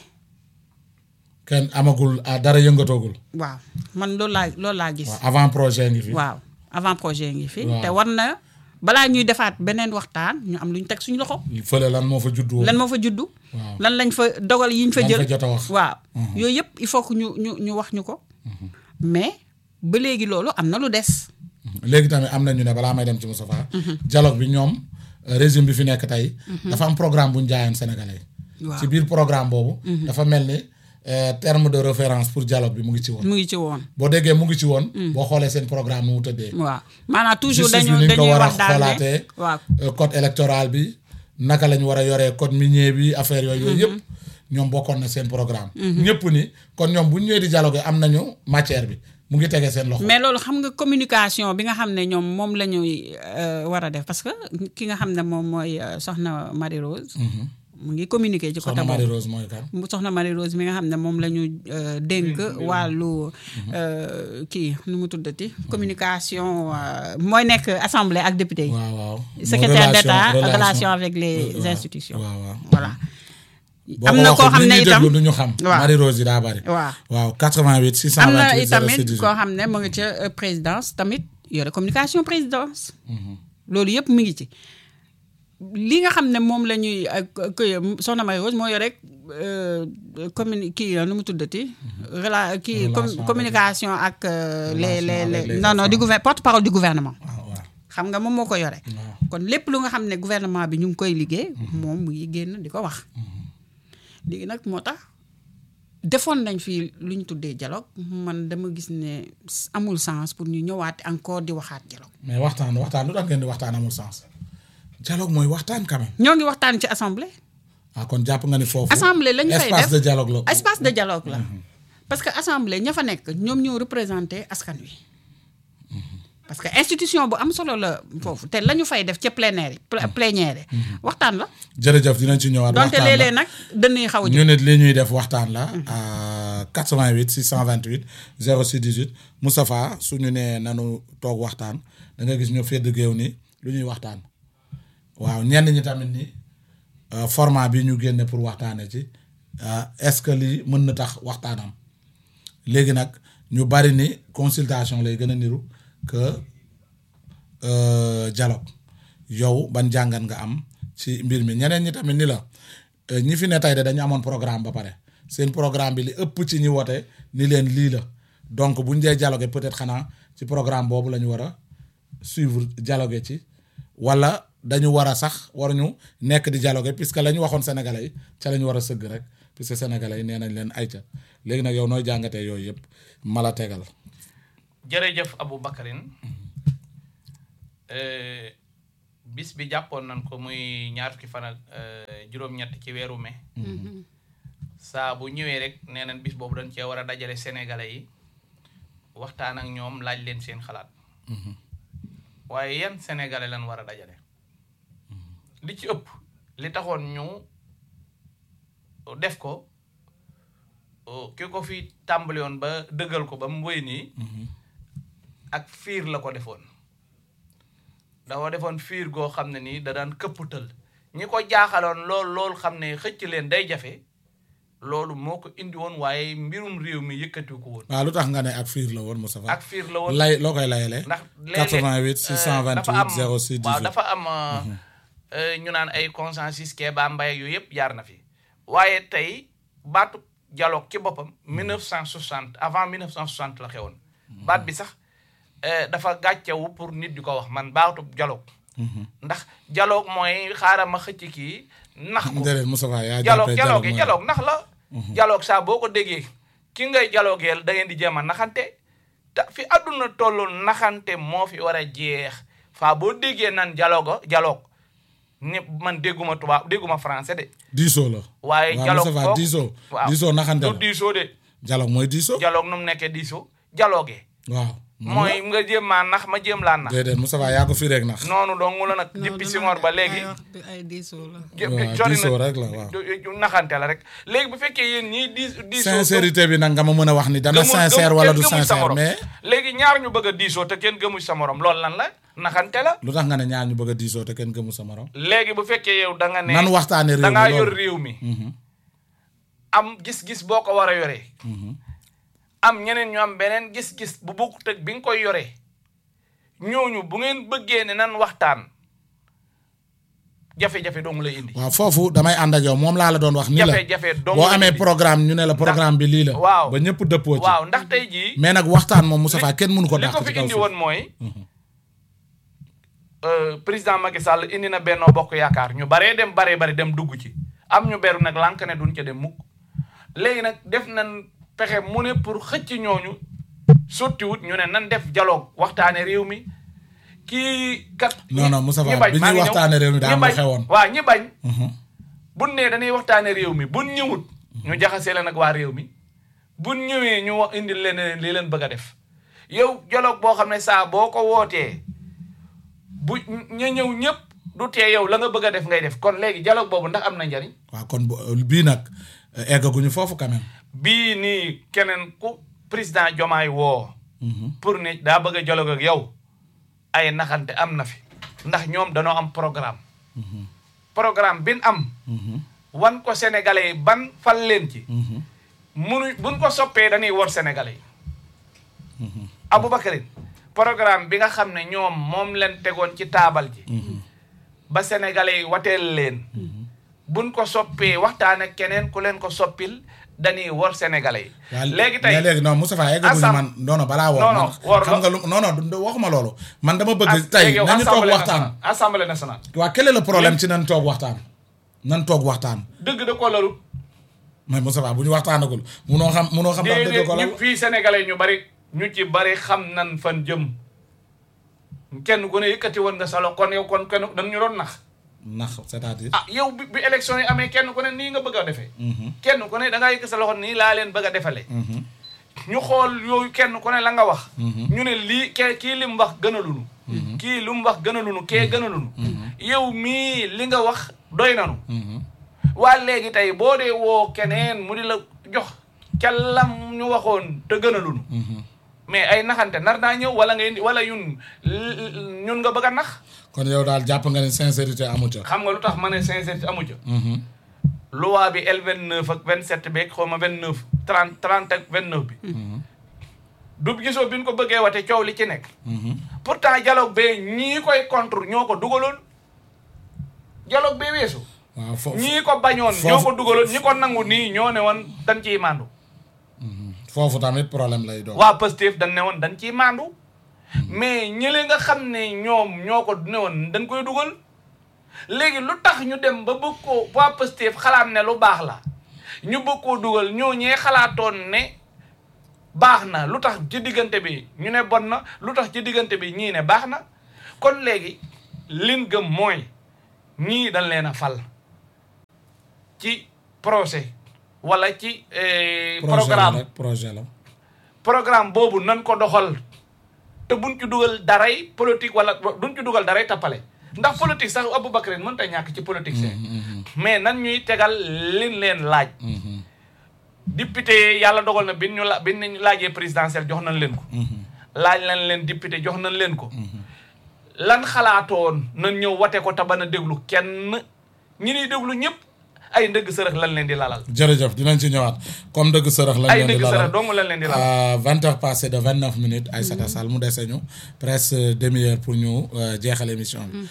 kenn amagul ah, dara yëngatoogul waaw man loolu laa loolu laa gis waaw avant projet ngi fi waaw avant projet ngi fi Waaw. te war na balaa ñuy defaat beneen waxtaan ñu am lu ñu teg suñu loxo fële lan moo fa juddu woon lan moo fa juddu Waaw. lan lañ fa dogal yi ñu fa Lan jël fa jot a wax. waaw yooyu yëpp il faut que ñu ñu ñu wax ñu ko mais ba léegi loolu am na lu des léegi tamit am na ñu ne balaa may dem ci Moustapha dialogue bi ñoom euh, régime bi fi nekk tey dafa am programme bu ñu jaayoon sénégalais yi waaw ci biir programme boobu dafa mel ni euh, terme de référence pour dialogue bi mu ngi ci woon mu ngi ci woon boo déggee mu ngi ci woon boo xoolee seen programme nu mu tëddee waaw maanaam toujours justice dañu bi ni ñu ko dañuy war a wax daal ne xoolaatee waaw euh, code électoral bi naka la ñu war a yoree code minier bi affaire yooyu yooyu yëpp ñoom bokkoon na seen programme ñëpp ni kon ñoom bu ñu ñëwee di dialogue am nañu matière bi mu ngi tegee seen loxo mais loolu xam nga communication bi nga xam ne ñoom moom la ñuy euh, war a def parce que ki nga xam ne moom mooy euh, soxna Marie Rose mu ngi communiquer ci côté soxna Marie boobu Rose mooy kan mu soxna Marie Rose mi nga xam ne moom la ñu euh, dénk wàllu euh, kii nu mu tuddati communication euh, mooy nekk assemblée ak député yi waaw waaw secrétaire Relation- d'État relation- relation avec les waaw, institutions waaw waaw voilà boo am ko na koo waxul xam nit ne ñi itam déglu du ñu xam waaw. Marie Rose yi daa bari waaw waaw 88 628 am na 06 itamit 18. koo xam ne mu ngi ca euh, présidence tamit yore communication présidence loolu yëpp mi ngi ci li nga xam ne moom la ñuy ak kii soxna Marie Rose moo yore communi kii nu mu tuddati. rela kii com- Relation avec- communication ak euh, les Relation les avec les les non non du gouver porte parole du gouvernement. waaw waaw xam nga moom moo ko yore. waaw. kon lépp lu nga xam ne gouvernement bi ñu ngi koy liggéey. moom mu ngi génn di ko wax. léegi nag moo tax defoon nañ fi lu ñu tuddee dialogue man dama gis ne amul sens pour ñu ñëwaat encore di waxaat dialogue. mais waxtaan waxtaan lu tax ngeen di waxtaan amul sens dialogue mooy waxtaan quand même ñoo ngi waxtaan ci assemblée. ah kon jàpp nga ni foofu assemblée lañ fay espace def de dialogue la espace de dialogue la. parce que assemblée ña fa nekk ñoom ñoo représenté askan wi. parce que institution bu am solo la foofu te la ñu fay def ca plénière yi pl- plénière yi waxtaan la. jërëjëf dinañ ci ñëwaat donte waxtaan la léeg-léeg nag dënn yi xaw a ñu nit li ñuy def waxtaan la à 88 628 06 18 Moustapha suñu nee nanu toog waxtaan da nga gis ñu fedd géew ni lu ñuy waxtaan waaw ñenn ñi tamit ni euh, format bi ñu génne pour waxtaane ci euh, est-ce que lii mën na tax waxtaanam léegi nag ñu bari ni consultation lay gën a niru que euh, dialogue yow ban jàngat nga am ci mbir mi ñeneen ñi tamit ni la euh, ñi fi ne tey de dañu amoon programme ba pare seen programme bi li ëpp ci ñi wote ni leen lii la donc buñ dee dialogue peut-être xanaa ci programme boobu la ñu war a suivre dialogue ci wala dañu war a sax waruñu nekk di dialogue puisque la ñu waxoon sénégalais yi ca la ñu war a sëgg rek puisque sénégalais yi nee nañ leen ayca léegi nag yow nooy jàngatee yooyu yëpp mala tegal jërëjëf Abou Bakarin bis bi jàppoon nañ ko muy ñaar fukki fan ak euh, juróom-ñett ci weeru mai saa bu ñëwee rek nee nañ bis boobu dañ cee war a dajale sénégalais yi waxtaan ak ñoom laaj leen seen xalaat waaye yan sénégalais lañ war a dajale li ci ëpp li taxoon ñu def ko oh, ki ko fi tàmbali woon ba dëggal ko ba mu wéy nii ak fiir la ko defoon dafa defoon fiir goo xam ne nii da daan këpputal ñi ko jaaxaloon lool lool xam ne xëcc leen day jafe loolu moo ko indi woon waaye mbirum réew mi yëkkatiw ko woon waaw lu tax nga ne ak fiir la woon Moustapha ak fiir la woon lay loo koy layalee ndax léeg-léeg 88 dafa am 628 06 waaw 18 dafa am euh, ñu naan ay consensus Kéba Mbaye yooyu yëpp jaar na fi waaye tey baatu dialogue ci boppam 1960 avant 1960 la xewoon baat bi sax euh, dafa gàccewu pour nit di ko wax man baatu dialogue ndax dialogue mooy xaaral ma xëcc kii nax ko déedéet Moustapha yaa dialogue jàppee dialogue mooy- dialogue ndax la dialogue saa boo ko déggee ki ngay dialogueel da ngeen di jéem a naxante te fi àdduna toll naxante moo fi war a jeex faa boo déggee nan dialogue dialogue ni man dégguma tubaab dégguma français de diisoo la waaye waaw dialogue Moustapha foog- diisoo waaw diisoo naxante du la diisoo de dialogue mooy diisoo dialogue nu mu nekkee diisoo dialogue waaw mooy nga jéem maa nax ma jéem laa nax déedéet Moustapha yaa ko fi rek nax noonu dong la nag depuis Senghor ba léegi ay diisoo la jë- waaw sori diisoo na rek la waaw ju- ju- naxante la rek léegi bu fekkee yéen ñii di diisoo sincérité bi nag nga ma mën a wax ni dana gëmul- sincère gëmul- wala kenn du gëmul sa sincère morom. mais léegi ñaar ñu bëgg a diisoo te kenn gëmul sa morom loolu lan la naxante la lu tax nga ne ñaar ñu bëgg a diisoo te kenn gëmu sa morom léegi bu fekkee yow da nga ne nan waxtaane réew da ngaa mi yor loolu réew mi am gis-gis boo ko war a yoree am ñeneen ñu am beneen gis-gis bu bokkut ak bi nga koy yoree ñooñu bu ngeen bëggee ne nan waxtaan jafe-jafe dong lay indi waaw foofu damay ànd ak yow moom laa la doon wax ni la jafe-jafe dong boo lay amee indi. programme ñu ne la programme bi lii la waaw. ba ñëpp dëppoo ci waaw ndax tey jii mais nag waxtaan moom Moustapha kenn mënu ko li dàq ko ci fi kaw indi suuf woon mooy euh, président Macky Sall indi na Benno Bokk Yaakaar ñu baree dem baree bari dem dugg ci am ñu beru nag lànk ne duñ ca dem mukk léegi nag def nañ pexe mu ne pour xëcc ñooñu sottiwut ñu ne nan def dialogue waxtaane réew mi kii kat Non, non, Moustapha, ñi bañ, bi maa ñuy ngi ñëw. waxtaane réew mi daa Ñi am lu bañ, xewoon. waaw ñi bañ Mhm. buñ ne dañuy waxtaane réew mi buñ ñëwut ñu jaxasee leen ak waa réew mi buñ ñëwee ñu wax indi leen li leen bëgg a def yow dialogue boo xam ne saa boo ko wootee bu ña ñëw ñëpp du tee yow la nga bëgg a def ngay def kon léegi dialogue boobu ndax am na njariñ waaw kon bu- bii nag euh, eggaguñu foofu quand même bii nii keneen ku président Jomaay woo Mhm. pour ne daa bëgg a dialogue ak yow ay naxante am na fi ndax ñoom danoo am programme programme bin am Mhm. wan ko sénégalais yi ban fal leen ci Mhm. munu buñ ko soppee dañuy wor sénégalais yi Aboubacarin programme bi nga xam ne ñoom moom leen tegoon ci taabal ji ba sénégalais yi wateel leen buñ ko soppee waxtaan ak keneen ku leen ko soppil dañuy wor sénégalais waaw yi léegi tey mais léegi non Moustapha eggaguñu Assam- man non non balaa woor Non, non, man woor xam la. nga lu non non du- waxuma loolu man dama bëgg as- tey léegi yow nañu toog Assemblée waxtaan nationale- assemblée nationale waa quel est le problème ci nan toog waxtaan nan toog waxtaan dëgg da ko lalut mais Moustapha bu ñu waxtaanagul munoo xam munoo xam ndax dëgg déedéet ko la ñu fii sénégalais ñu bari ñu ci bari xam nan fan jëm kenn ku ne yëkkati woon nga salo kon yow kon kenn dañ ñu doon nax ndax c'est-à-dire ah yow bi bi élection yi amee kenn ku ne nii nga bëgg a defee Mhm. kenn ku ne da ngaa yëkk sa loxo nii laa leen bëgg a defalee Mhm. ñu xool yooyu kenn ku ne la nga wax Mhm. ñu ne lii ke kii li mu wax gënalunu kii lu mu wax gënalunu kee gënalunu yow mii li nga wax doy nanu Mhm. waa léegi tey boo dee woo keneen mu di la jox ca lam ñu waxoon te gënalunu Mhm. mais ay naxante nar naa ñëw wala ngay wala yun l- ñun nga bëgg a nax kon yow daal jàpp nga ne sincérité amu ca xam nga lu tax ma ne sincérité amu ca Mhm. loi bi L29 ak 27 beeg xaw ma 29 30 30 ak 29 bi. du gisoo bi ñu ko bëggee wate coow li ci nekk. Mhm. pourtant dialogue bee ñii koy contre ñoo ko dugaloon dialogue bee weesu. waaw foofu ñii ko bañoon ñoo foofu- ko dugaloon ñi ko nangu nii ñoo ne woon dañ ciy maandu. foofu tamit problème lay doon waa Pastef dañ ne woon dañ ciy maandu. mais ñële nga xam ne ñoom ñoo ko ne woon dañ koy dugal. léegi lu tax ñu dem ba bëgg koo waa Pastef xalaat ne lu baax la ñu bëgg koo dugal ñoo ñee xalaatoon ne baax na lu tax ci diggante bi ñu ne bon na lu tax ci diggante bi ñii ne baax na kon léegi lin gëm mooy ñii dañ leen a fal ci projet wala ci eh, projet la programme rek projet la programme boobu nan ko doxal te buñ ci dugal daray politique wala duñ ci dugal daray tappale ndax politique sax Aboubacar mën ta ñàkk ci politique see mais nan ñuy tegal lin leen laaj député yàlla dogal na bin ñu la bin ñu laajee présidentielle jox nañ leen ko laaj nañ leen député jox nañ leen ko lan xalaatoon nañ ñëw wate ko te ban a déglu kenn ñi ñuy déglu ñëpp ay ndëgg sërëx lan leen di lalal jërëjëf dinañ ci ñëwaat comme dëgg sërëx lañ ay leen di ndëgg lalal sërëx dong lan leen di lalal vingt heures passées de vingt neuf minutes Aïssata Sall mu dese ñu presque demi-heure pour ñu euh, jeexal émission bi.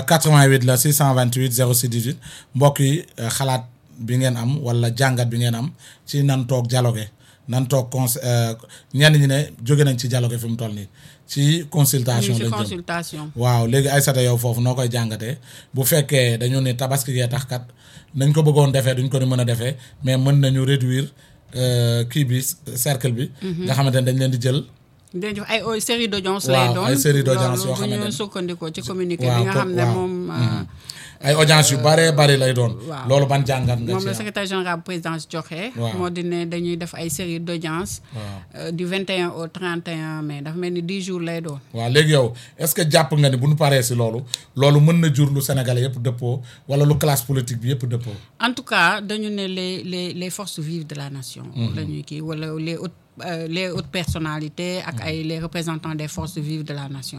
88 la 628 06 18 mbokk yi euh, xalaat bi ngeen am wala jàngat bi ngeen am ci nan toog dialogue nan toog cons euh, ñenn ñi ne jóge nañ ci dialogue fi mu toll nii ci consultation ñu ci lañ jëm. consultation waaw léegi Aïssata yow foofu noo koy jàngatee bu fekkee dañu ne tabaski gee tax kat nañ ko bëggoon defee duñ ko ni mën a defee mais mën nañu réduire euh, kii bi cercle bi. nga xamante ne dañ leen di jël. dañ def ay ay série d'audience Waaw, lay doon ay série d'audience loolu yoo bu xamante ñu ne- sukkandikoo ci communiqué waaw bi nga ko- xam ne waaw. moom euh, ay audience yu baree bari lay doon. waaw. loolu ban jàngat nga moom ci la am. secrétaire général bu présidence joxe. Waaw. moo di ne dañuy def ay série d'audience Waaw. euh, du 21 au 31 mai dafa mel ni 10 jours lay doon. waaw léegi yow est-ce que jàpp nga ni bu ñu paree si loolu loolu mën na jur lu Sénégalais yëpp dëppoo wala lu classe politique bi yëpp dëppoo. en tout cas dañu ne les les les forces vives de la nation. la ñuy kii wala les hautes euh, les hautes personnalités ak ay les représentants des forces vives de la nation.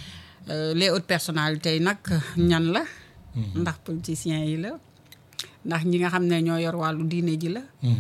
Euh, les hautes personnalités yi nag ñan la. ndax politiciens yi la. ndax ñi nga xam ne ñoo yor wàllu diine ji la.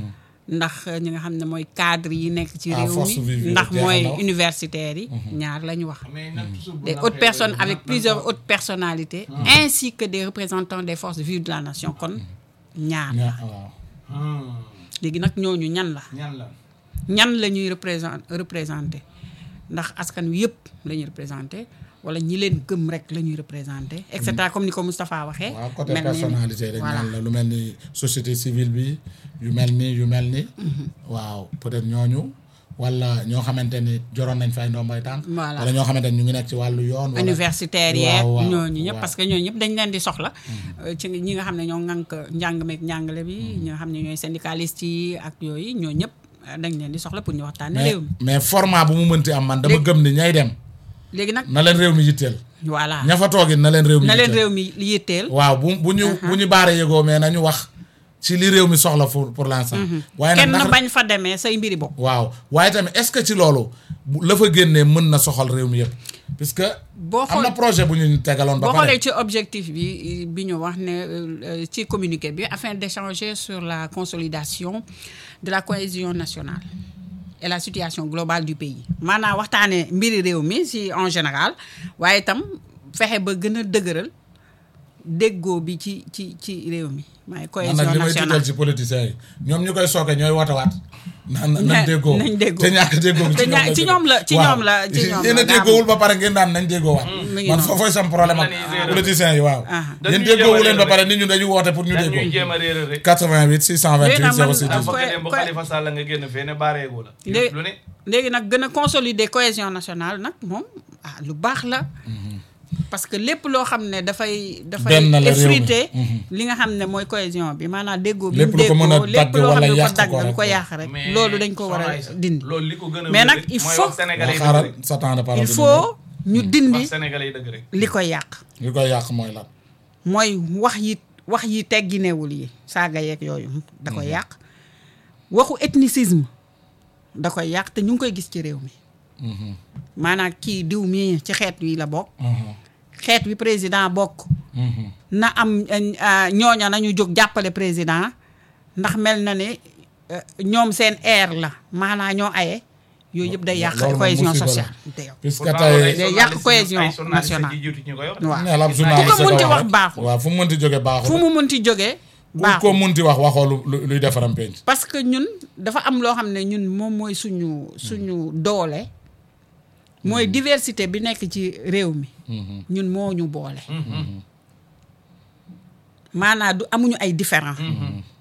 ndax ñi nga xam ne mooy cadre yi nekk ci Ah, réew force vive mi yi ndax jeexal mooy na. universitaires yi. ñaar la ñu wax. mais nag toujours bu des la hautes waxee personnes loolu, avec nag- plusieurs hautes personnalités ainsi que des représentants des forces vives de la nation kon ñaar ña waaw. Hmm, léegi nag ñooñu ñan la ñan la ñan la ñuy représent représenté ndax askan wi yëpp la ñuy représenté wala ñi leen gëm rek la ñuy représenté et cetera comme ni ko Moustapha waxee waaw côté mel ni- personnalité rek voilà. ñaan la lu mel ni société civile bi yu mel ni yu mel ni waaw peut-être ñooñu wala ñoo xamante ni joroon nañ fay ndombay tànk Voilà. wala ñoo xamante ni ñu ngi nekk ci wàllu yoon wala universitaires waaw, yeeg waaw, ñooñu ñëpp waaw. parce que ñooñu ñëpp dañ leen di soxla euh, ci ñi nga xam ne ñoo ŋànk njàng meeg njàngale bi ñi nga xam ne ñooy syndicalistes yi ak yooyu ñoo ñëpp euh, dañ leen di soxla pour ñu waxtaane mais réew mi mais format bu mu mënti am man dama Léegi- gëm ni ñay dem léegi nag na leen réew mi yitteel voilà ña fa toogit na leen réew mi na leen yitteel réew mi yitteel waaw bu bu ñu bu ñu baaree yëgoo mais nañu wax ci li réew mi soxla pour pour l'instant waaye nag kenn ndax bañ fa demee say mbiri bopp waaw waaye tamit est-ce que ci loolu bu- la fa génnee mën na soxal réew mi yëpp puisque boo am na xool projet bu ñu tegaloon ba boo pare xoolee ci objectif bi bi ñu wax ne euh, ci communiqué bi afin d'échanger sur la consolidation de la cohésion nationale et la situation globale du pays maanaam waxtaanee mbiri réew mi si en général waaye itam fexe ba gën a dëgëral déggoo bi ci ci ci réew mi man maay cohésion nag li may nationale tiital ci politiciens yi ñoom ñu koy sooke ñooy wootewaat naan nañ Na- déggoo nañ déggoo. te ñàkk déggoo gi Te ña- ci ñoom la- ci ñoom la- ci ñoom la yéen a daa am. déggoowul ba pare ngeen daan nañ déggoo waat mi ngi man noonu. foofooy sam problème ak Dañuy réeral. politiciens yi waaw Ah. yéen Dañuy déggoowu jéem a leen ba réeral pare nit ñu dañu woote pour ñu dañuy déggoo jéem a réeral rek 88 628 Léegi nag man- 06 ah 18 bëgg koy- dem bu koy- Khalifa Sall nga génn fee ne baareegu la Lé- lu ne léegi nag gën a consolider cohésion nationale nag moom ah lu baax la parce que lépp loo xam ne dafay dafay Benn la réew mi. effriter li nga xam ne mooy cohésion bi maanaam déggoo bi Lépp mu lu ko mën a déggoo lépp dagg loo xam wala ne lu ko yàq dagg ko lu rek. ko yàq rek mais loolu dañ ko war a soxna Aïssa, dindi loolu li ko gën a Mais wér nag rek il mooy faut- wax sénégalais waa yi dëgg xaaral rek sa temps de parole il bi faut ñu dindi wax sénégalais yi dëgg rek li koy yàq li koy yàq mooy lan mooy wax yi wax yi tegginewul yi saaga yeeg yooyu da koy yàq waxu ethnicisme da koy yàq te ñu ngi koy gis ci réew mi maanaam kii diw mii ci xeet wi la bokk xeet wi président bokk na am euh, ñooña nañu jóg jàppale président ndax mel na ne euh, ñoom seen air la maanaam ñoo aye yooyu yëpp day yàq loolu moom cohésion musiba la. sociale te yow puisque Pourtant loolu ay tey day yàq journalistes- cohésion ay journalistes nationale. yi jiitu ñu koy wax waaw nee la ab ku journaliste ko munti ko wax rek. baaxul waaw fu mu mënti jóge baaxul fu mu munti jógee ku baaxul ko munti wax waxoo lu lu- luy defaram penc parce que ñun dafa am loo xam ne ñun moom mooy suñu suñu doole mooy diversité bi nekk ci réew mi ñun moo ñu boole maanaam du amuñu ay différent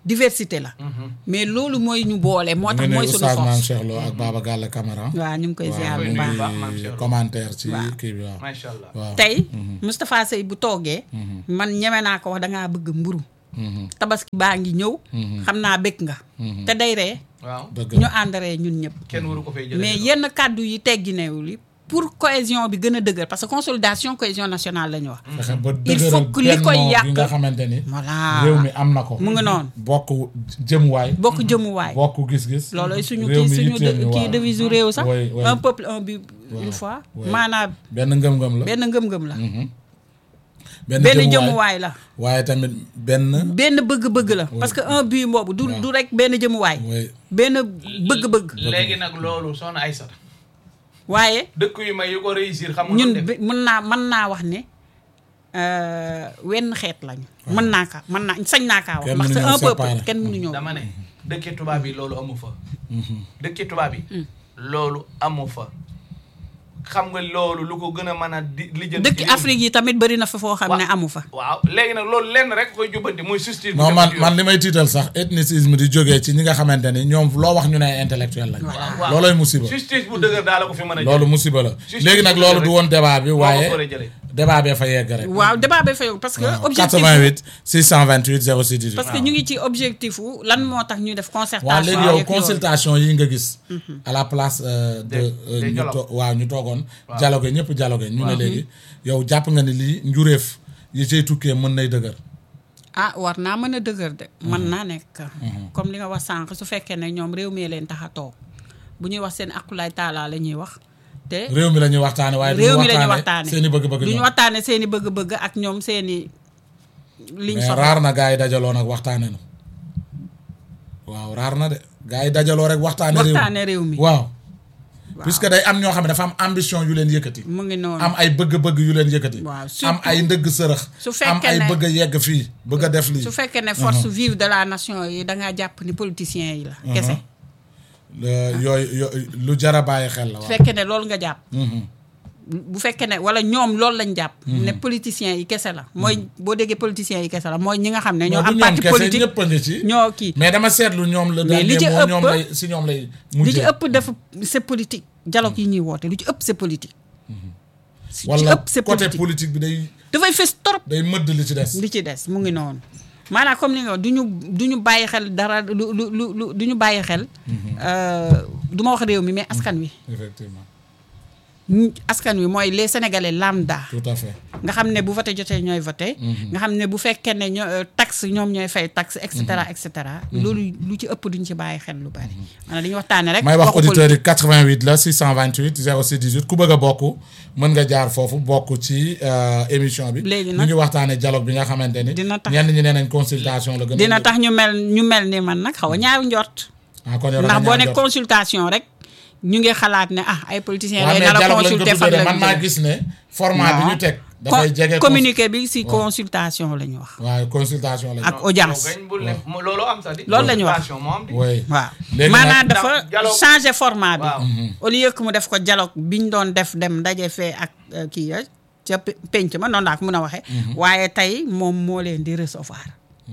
diversité la mais loolu mooy ñu boole moo tax ñu ne mooy suñu Oustaz Mame force Cheikh Lo ak Baba Galla Camara waaw ñu ngi koy ziar waaw bu ñu baax baax, Mame ngi Cheikh Lo. commentaire ci Waaw. kii bi waaw macha allah waaw tey Moustapha Sey bu toogee man ñeme naa ko wax dangaa bëgg mburu tabaski baa ngi ñëw xam naa bëgg nga te day ree waaw dëgg ñu la ànd ree ñun ñëpp kenn waru ko fay jëlee mais yenn kàddu yi tegginewul yi pour cohésion bi gën a dëgër parce que consolidation cohésion nationale la ñu wax fexe ba Il dëgëral faut que li koy bennoo yàq- gi nga xamante ni voilà réew mi am na ko mu ngi noonu bokk jëmuwaay bokk jëmuwaay bokk gis-gis looloy suñu réew kii mi suñu yitteel ñu, kii waaw. devise réew sax Oui, oui. un peuple un but Waaw, une fois oui. maanaam benn ngëm-ngëm la benn ngëm-ngëm la benn benn jëmuwaay jëmuwaay la waaye tamit benn benn bëgg-bëgg la parce que un but boobu du du rek benn jëmuwaay oui benn bëgg-bëgg léegi nag loolu soxna Aïssata waaye dëkk yu may yu ko réussir xam nga ñun lu def bi- mën naa mën naa wax ne euh, wenn xeet lañu mën naa ka mën naa sañ naa kaa wax Kenn ndax c'est mënuñoo un peuple séparer. kenn mënuñoo dama ne dëkki tubaab yi loolu amu fa dëkki tubaab yi loolu amu fa xam nga loolu lu ko gën a mën a di lijjanti dëkk ci réew mi. Afrique yi tamit bëri na fa foo xam ne amu fa waaw léegi nag loolu lenn rek koy jubbanti muy justice bu non man jëm ci man yoon. li may tiital sax ethnicisme di jógee ci ñi nga xamante ni ñoom loo wax ñu ne ay intellectuel lañ waaw. looloy musiba justice bu dëgër daal la ko fi mën a loolu musiba la Justice léegi nag bu loolu dëgër du rek. woon débat bi moo ko waaye war a jëlee débat bee fa yegg rek waaw débat ba fayul parce que waaw objectif 88 628 06 18 parce que ñu ngi ci objectif wu lan moo tax ñuy def waaw concertation léegi yow yeeg yooyu. consultation yi nga gis à la place euh, de Des- euh, des ñu dialogues. to- waaw ñu toogoon dialogue ñëpp dialogue ñu ne léegi yow jàpp nga ni lii njuréef yi cay tukkee mën nay dëgër ah war naa mën a dëgër de mën naa nekk comme li nga wax sànq su fekkee ne ñoom réew mi leen tax a toog bu ñuy wax seen akulaay taalaa la ñuy wax te réew mi la ñuy waxtaane waaye réew mi la ñuy waxtaane waxtaane seen i bëgg-bëgg du ñu ñoom waxtaane seen i bëgg-bëgg ak ñoom seen i liñ mais soxla raar na gars yi dajaloo nag waxtaane nu waaw raar na de gars yi dajaloo rek waxtaane réew waxtaane réew mi waaw puisque day am ñoo xam ne dafa am ambition yu leen yëkkati mu ngi noonu am ay bëgg-bëgg yu leen yëkkati Waaw, am surtout- ay ndëgg sërëx su am fekkee ay ne- bëgg a yegg fii bëgg a def lii su fekkee ne force vive de la nation yi dangaa jàpp ni politiciens yi la kese Le- yooyu yooyu lu jar a bàyyi xel la su waaw fekkee ne loolu nga jàpp bu fekkee ne wala ñoom loolu lañ jàpp ne politiciens yi kese la mooy boo déggee politiciens yi kese la mooy ñi nga xam ne ñoo non du am ñoom parti kese politique ñëpp a ngi ci ñoo kii mais dama seetlu ñoom la Mais li dernier ci mot ëpp- ñoom lay si ñoom lay li ci mujjee ëpp dafa c'est politique dialogue yi ñuy woote lu ci ëpp c'est politique li ci wala ëpp c'est côté politique politique bi day dafay fës trop day mëdd li ci des li ci des mu ngi noonu maanaam comme ni nga wax du ñu du ñu bàyyi xel dara lu lu lu lu du ñu bàyyi xel euh, du ma wax réew mi mais askan wi effectivement ñi- askan wi mooy les sénégalais lambda tout à fait nga xam ne bu voté jotee ñooy voté nga xam ne bu fekkee ne ñoo euh, taxe ñoom ñooy fay taxe et cetera et cetera loolu lu ci ëpp duñ ci bàyyi xel lu bari maanaam dañuy waxtaane rek may wax waxu auditeurs yi 88 la 628 06 18 ku bëgg a bokk mën nga jaar foofu bokk ci euh, émission bi Léegi ñu nag- ngi waxtaane dialogue bi nga xamante ni Dina tax- ñenn ñi nee nañ consultation la gën a dina tax ñu mel ñu mel ni man nag xaw a ñaaw njort ah kon yow da ndax nga boo ñaan ne jot. consultation rek ñu ngi xalaat ne ah ay politiciens waaw lay mais nar a dialogue lañ ko consulter fan tuddee la man maa gis ne format bi ñu teg dafay Co- jege communiqué bi si consultation la ñu wax waaw consultation la ak audience yow gañ bul ne mo- loolu am sax di Loolu la ñu wax. consultation moo am di oui waaw Léegi maanaam nag- dafa dialogue- changé format bi waaw au lieu que mu def ko dialogue bi ñu doon def dem daje fee ak euh, kii ya ca pe- penc ma noonu laa ko mën a waxee waaye tey moom moo leen di recevoir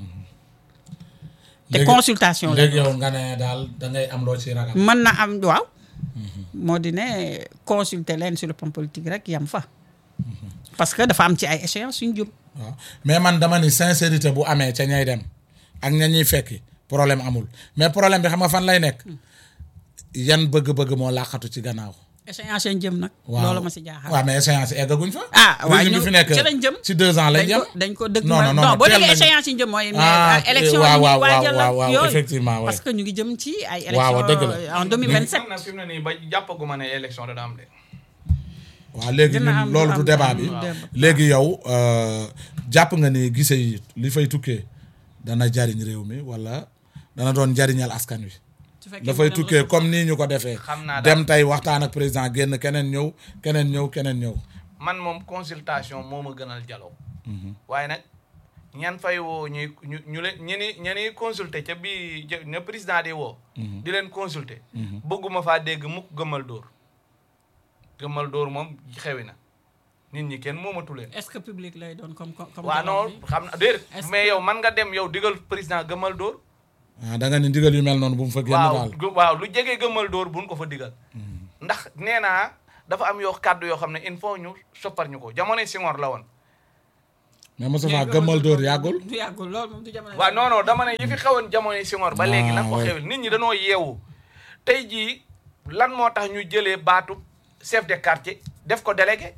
te Léegi- consultation la léegi yow nga ne daal da ngay am loo ci ragal mën na am waaw moo di ne consulter leen sur le plan politique rek yam fa parce que dafa am ci ay échéances suñ jub waaw mais man dama ni sincérité bu amee ca ñay dem ak ña ñuy fekki problème amul mais problème bi xam nga fan lay nekk yan bëgg-bëgg moo làqatu ci gannaaw. échéance yi jëm nag waaw loolu ma si jaaxal waaw mais échéance eggaguñ fa. ah waaw régime ñu bi fi nekk ci lañ jëm ci deux ans lañ dañ yem. ko dañ ko dëgg Non, ma non, non, non boo teel déggee nañu. échéance yi jëm mooy mais Ah, élection waaw, yi waaw, ñuy waajal waaw, ak waaw, yooyu effectivement, ouais. parce que ñu ngi jëm ci ay Waaw, dëgg élection la. en 2027 am na fi mu ne nii ba jàppaguma ne élection dana am de waaw léegi Dina ñun am- loolu du am- débat am bi débat. léegi yow euh, jàpp nga ni gise yi li fay tukkee dana jariñ réew mi wala dana doon jariñal askan wi su fekkee dafay mu dem tukkee la- comme nii ñu ko defee Xam naa daal. dem tey waxtaan ak président génn keneen ñëw keneen ñëw keneen ñëw man moom consultation moo ma gënal dialogue waaye nag ñan fay woo ñuy ñu ñu leen ñi ni ña ni consulter ca bii jë- ña président di woo di leen consulter bëgguma faa dégg mukk gëmmal dóor gëmmal dóor moom xewi na nit ñi kenn moomatu leen est-ce que public lay doon comme comme waaw non dialogue bi? xam na déedéet Est-ce mais que- yow man nga dem yow digal président gëmmal dóor ah da nga ni ndigal yu mel noonu bu mu fa génn waaw daal gu- waaw lu jege gëmmal dóor buñ ko fa digal ndax nee naa dafa am yoo kàddu yoo xam ne il faut ñu soppar ñu ko jamonoy Senghor la woon mais Moustapha gëmmal dóor yàggul du yàggul loolu moom du jamono waaw non non dama ne yi fi xewoon jamonoy Senghor ba léegi lan ko Ah, ouais. xewil nit ñi dañoo yeewu tey jii lan moo tax ñu jëlee baatu chef de quartier def ko délégué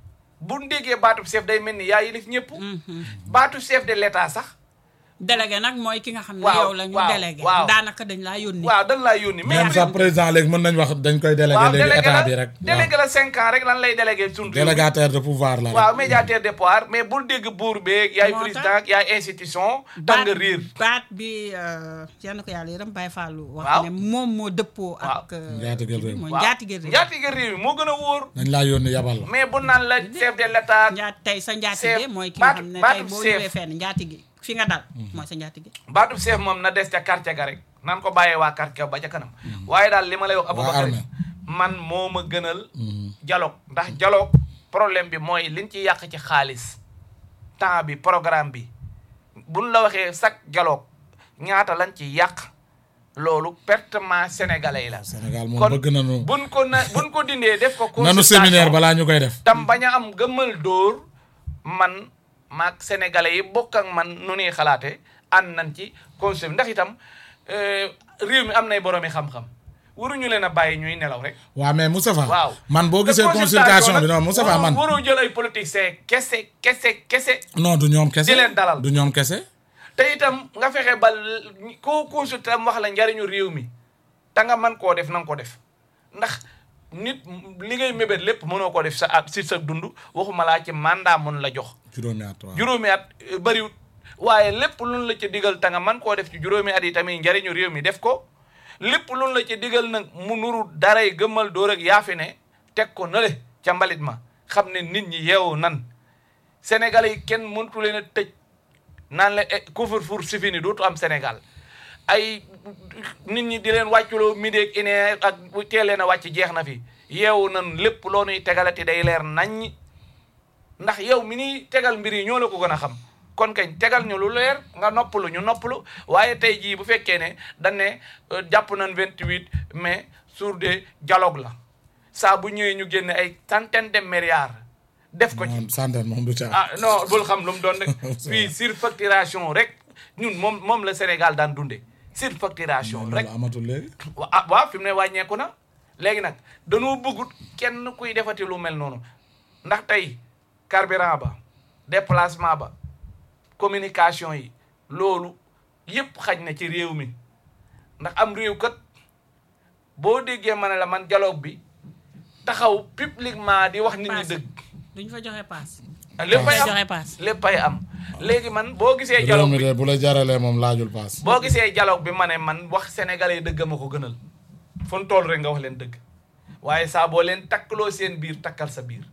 bu déggee baatu chef day mel ni yaa yilif ñëpp baatu chef de l'état sax délégué nag mooy ki nga xam ne Waaw, yow la ñu waaw, délégué waaw. daanaka dañ laa yónni waaw dañ laa yónni mais même sax président léegi mën nañ wax dañ koy délégué waaw léegi délégué état la bi rek délégué la cinq ans rek lan lay délégué suñu réew mi. délégataire de pouvoir la rek waaw médiateur de pouvoir mais bul dégg buur beeg yaay Moo tax. président yaay institution tax nga riir baat bi yenn ko yàlla yërëm Baye Fallou wax Waaw. ne moom moo dëppoo ak euh, Njaatige réew. mooy waaw njaatige réew njaatige réew mi moo gën a wóor dañ laa yónni yabal la mais bu naan la chef de l'état njaat tey sa njaatige Chef, mooy ki nga baatu- xam ne baatu tey boo chef. ñëwee fenn njaatige fi nga dal mooy sa njaatige baatub chef moom na des ca quartier ga rek nan ko bàyyee waa quartier ba ca kanam waaye daal li ma lay wax Aboubacar armée. man moo ma gënal dialogue ndax dialogue problème bi mooy liñ ci yàq ci xaalis temps bi programme bi buñ la waxee chaque dialogue ñaata lañ ci yàq loolu pertement sénégalais yi la Sénégal moom kon bëgg nañu buñ ko na buñ ko dindee def ko nanu consultation séminaire balaa ñu koy def tam bañ a am gëmmal dóor man maag sénégalais yi bokk ak man nu ñuy xalaate ànd nañ ci conseil bi ndax itam euh, réew mi am nay boroomi xam-xam waruñu leen a bàyyi ñuy nelaw rek waaw mais Moustapha waaw man boo te gisee consultation bi nag non Moustapha waroo- man waroo jël ay politiciens kese kese kese non du ñoom kese di leen dalal. du ñoom kese te itam nga fexe ba l- koo consulté am wax la njariñu réew mi te nga mën koo def na nga ko def ndax nit li ngay mébét lépp mënoo ko def sa at si sa dund waxuma laa ci mandat mun la jox juróomi at waaw juróomi at eh, bëriwut waaye lépp luñ la ci digal ta nga man koo def ci juróomi at yi tamit njariñu réew mi def ko lépp luñ la ci digal nag mu nuru daray gëmmal dóor ak yaafi ne teg ko nale ca mbalit ma xam ne nit ñi yeewu nan sénégalais yi kenn mëntu leen a tëj naan la eh, couvre-feu si fini dootu am sénégal ay nit ñi di leen wàcculoo midi ak une heure ak bu teel leen a wàcc jeex na fi yeewu nan lépp loo nuy tegalati day leer naññi ndax yow mi ni tegal mbir yi ñoo la ko gën a xam kon kañ tegal ñu lu leer nga noppalu ñu noppalu waaye tey jii bu fekkee ne dañ ne euh, jàpp nañ 28 mai jour de dialogue la saa bu ñëwee ñu génne ay centaine de milliards def ko ci moom santen moom du ca ah non bul xam lu mu doon rek fii surfacturation rek ñun moom moom la Sénégal daan dunde surfacturation rek loolu amatul léegi wa ah waaw fi mu ne wàññeeku na léegi nag dañoo bëggut kenn kuy defati lu mel noonu ndax tey carburant ba déplacement ba communication yi loolu yëpp xaj na ci réew mi ndax am réew kat boo déggee ma ne la man dialogue bi taxaw publiquement di wax nit ñi Paas. dëgg duñ fa joxe paas léppay joxe am paas léppay am léegi man boo gisee réew dialogue mi bi de bu la jaralee moom laajul paas boo gisee dialogue bi ma ne man wax sénégalais yi dëgg ma ko gënal fu mu toll rek nga wax leen dëgg waaye saa boo leen takkaloo seen biir takkal sa biir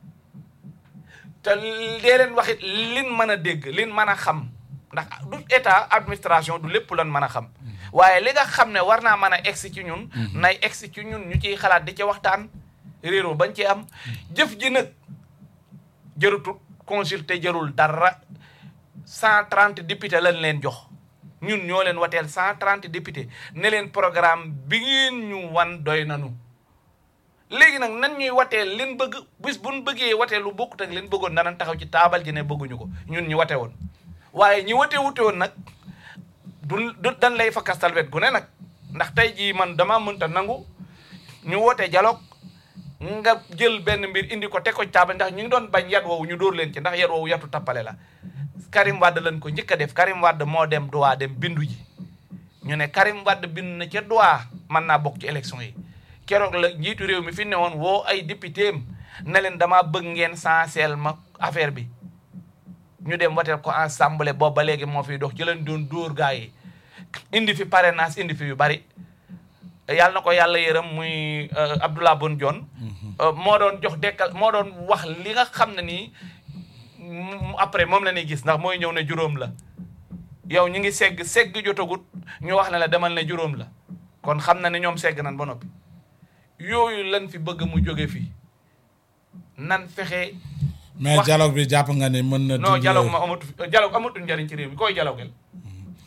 te dee leen waxit lin mën a dégg lin mën a xam ndax du état administration du lépp lan mën a xam waaye li nga xam ne war naa mën a egsi ci ñun nay egsi ci ñun ñu ciy xalaat di ci waxtaan réeroo bañ ci am jëf ji nag jërutut consulter jërul dara cent trente député lañ leen jox ñun ñoo leen wateel cent trente député ne leen programme bi ngeen ñu wan doy nanu léegi nag nan ñuy wateel leen bëgg bis buñ bëggee watee lu bokkut ak leen bëggoon danañ taxaw ci taabal ji ne bëgguñu ko ñun ñu wate woon waaye ñi wate wute woon nag du du dan lay fakastal wet gu ne nag ndax tey jii man dama mënta nangu ñu woote dialogue nga jël benn mbir indi ko teg ko ci taabal ndax ñu ngi doon bañ yat woowu ñu dóor leen ci ndax yat woowu yatu tappale la Karim Wade lañ ko njëkk a def Karim Wade moo dem duwaa dem bindu ji ñu ne Karim Wade bind na ca duwaa mën naa bokk ci élection yi keroog la njiitu réew mi fi ne woon woo ay député am ne leen damaa bëgg ngeen sanseel ma affaire bi ñu dem wateel ko assemblée boobu ba léegi moo fiy dox ci leen doon dóor gaa yi indi fi parrainage indi fi yu bari yàlla na ko yàlla yërëm muy Abdoulaye Boun Dionne moo doon jox dekkal moo doon wax li nga xam ne nii mu- après moom la ñuy gis ndax mooy ñëw ne juróom la yow ñu ngi segg segg jotagut ñu wax ne la demal ne juróom la kon xam na ne ñoom segg nan ba noppi yooyu lan fi bëgg mu jóge fii nan fexe mais wax- dialogue bi jàpp nga ni mën na non dindi- dialogue ma amatu fi dialogue amatul njariñ ci réew mi koy dialoguel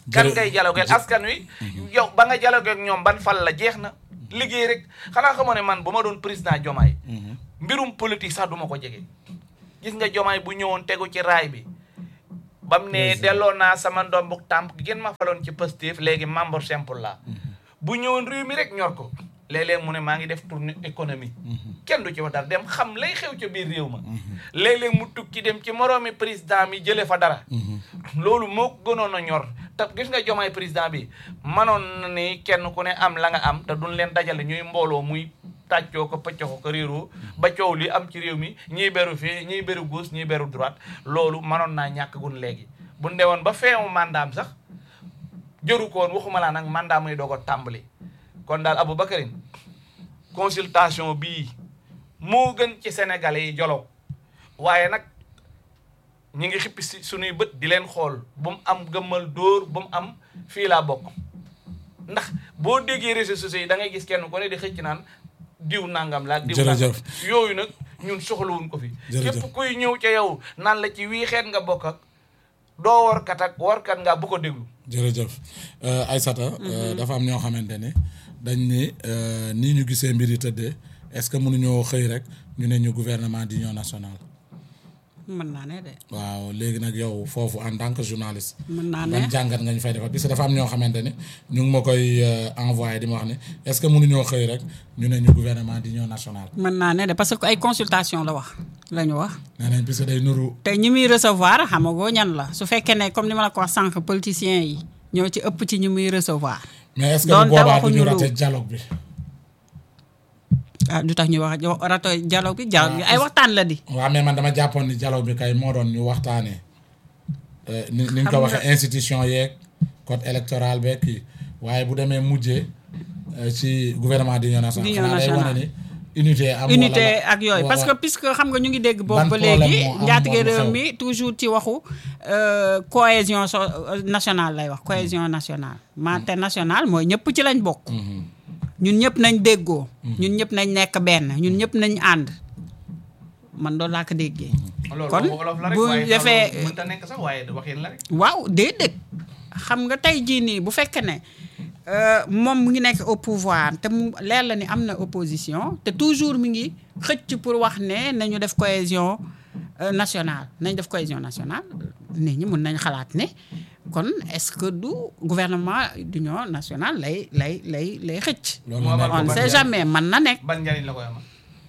kan Jërë- ngay dialogueel askan wi yow ba nga dialogue ak ñoom ban fal la jeex na liggéey rek xanaa xamoo ne man bu ma doon président Diomaye mbirum politique sax du ma ko jege gis nga Diomaye bu ñëwoon tegu ci raay bi bam ne delloo naa sama ndombuk tàmp gën ma faloon ci Pastef léegi membre simple la bu ñëwoon réew mi rek ñor ko léeg-léeg mu ne maa ngi def tournée économie kenn du ci wax dara dem xam lay xew ca biir réew ma léeg-léeg mu tukki dem ci moroomi président mi jële fa dara loolu moo ko gënoon a ñor te gis nga jomaay président bi manoon na ni kenn ku ne am la nga am te duñ leen dajale ñuy mbooloo muy tàccoo ko pëccoo ko réeroo ba coow li am ci réew mi ñii beru fii ñii beru gauche ñii beru droite loolu manoon naa ñàkk gun léegi bu ndewoon ba feewu mandaam sax jëru koon waxuma laa nag mandat muy doog a tàmbali kon daal Aboubacarine consultation bii moo gën ci sénégalais yi jolow waaye nag ñi ngi xippi si suñuy bët di leen xool bu mu am gëmmal dóor bu mu am fii laa bokk ndax boo déggee réseaux sociaux yi da ngay gis kenn ku ne di xëcc naan diw nangam la ak diw nangam Jërëjëf. yooyu nag ñun soxlawuñ ko fi Jërëjëf. képp kuy ñëw ca yow naan la ci wii xeet nga bokk ak doo warkat ak warkat nga bu ko déglu jërëjëf Euh, Aïssata euh, dafa am ñoo xamante ne dañ ni euh, nii ñu gisee mbir yi tëddee est-ce que mënuñoo xëy rek ñu ne ñu gouvernement d'union nationale mën naa ne de waaw léegi nag yow foofu en tant que journaliste mën naa ne ban jàngat nga ñu fay defal parce que dafa am ñoo xamante ne ñu ngi ma koy euh, envoyé di ma wax ne est-ce que mënuñoo xëy rek ñu ne ñu gouvernement d'union nationale mën naa ne de parce que ay consultation la wax la ñu wax nee nañ parce que day nuru te ñi muy recevoir xamagoo ñan la su fekkee ne comme ni ma la ko wax sànq politiciens yi ñoo ci ëpp ci ñi muy recevoir mais est-ce que Doonte bu boobaa du ñu waxuñu lu- raté dialogue bi ah du tax ñu wax rato dialogue bi dialogue bi ay waxtaan la di waaw mais man dama jàppoon ni dialogue bi kay moo doon ñu waxtaanee euh, ni ni nga ko Xam nga- waxee institution yeeg code électoral beeg kii waaye bu demee mujjee euh, ci gouvernement d'union nationale D'union xanaa day wane nationale. ni unité am unité wala- ak yooyu wa- parce que wa- puisque xam nga ñu ngi dégg Ban boobu ba problème léegi moo am njaatige wala réew xew? mi toujours ci waxu euh, cohésion so nationale lay wax cohésion nationale mante nationale mooy ñëpp ci lañ bokk ñun ñëpp nañ déggoo ñun ñëpp nañ nekk benn ñun ñëpp nañ ànd man doon laa ko déggee loolu kon waxu olof la rek bu waaye defee loolu mënta nekk sax waaye waxin la rek waaw déedéet xam nga tey jii nii bu fekkee ne euh, moom mu ngi nekk au pouvoir te mu leer la ni am na opposition te toujours mi ngi xëcc pour wax ne nañu def cohésion euh, nationale nañ def cohésion nationale nit ñi mun nañ xalaat ne kon est-ce que du gouvernement d'union nationale lay lay lay lay xëcc loolu Moo amal nekk on ne ban sait njariñ? jamais man na nekk ban njariñ la koy amal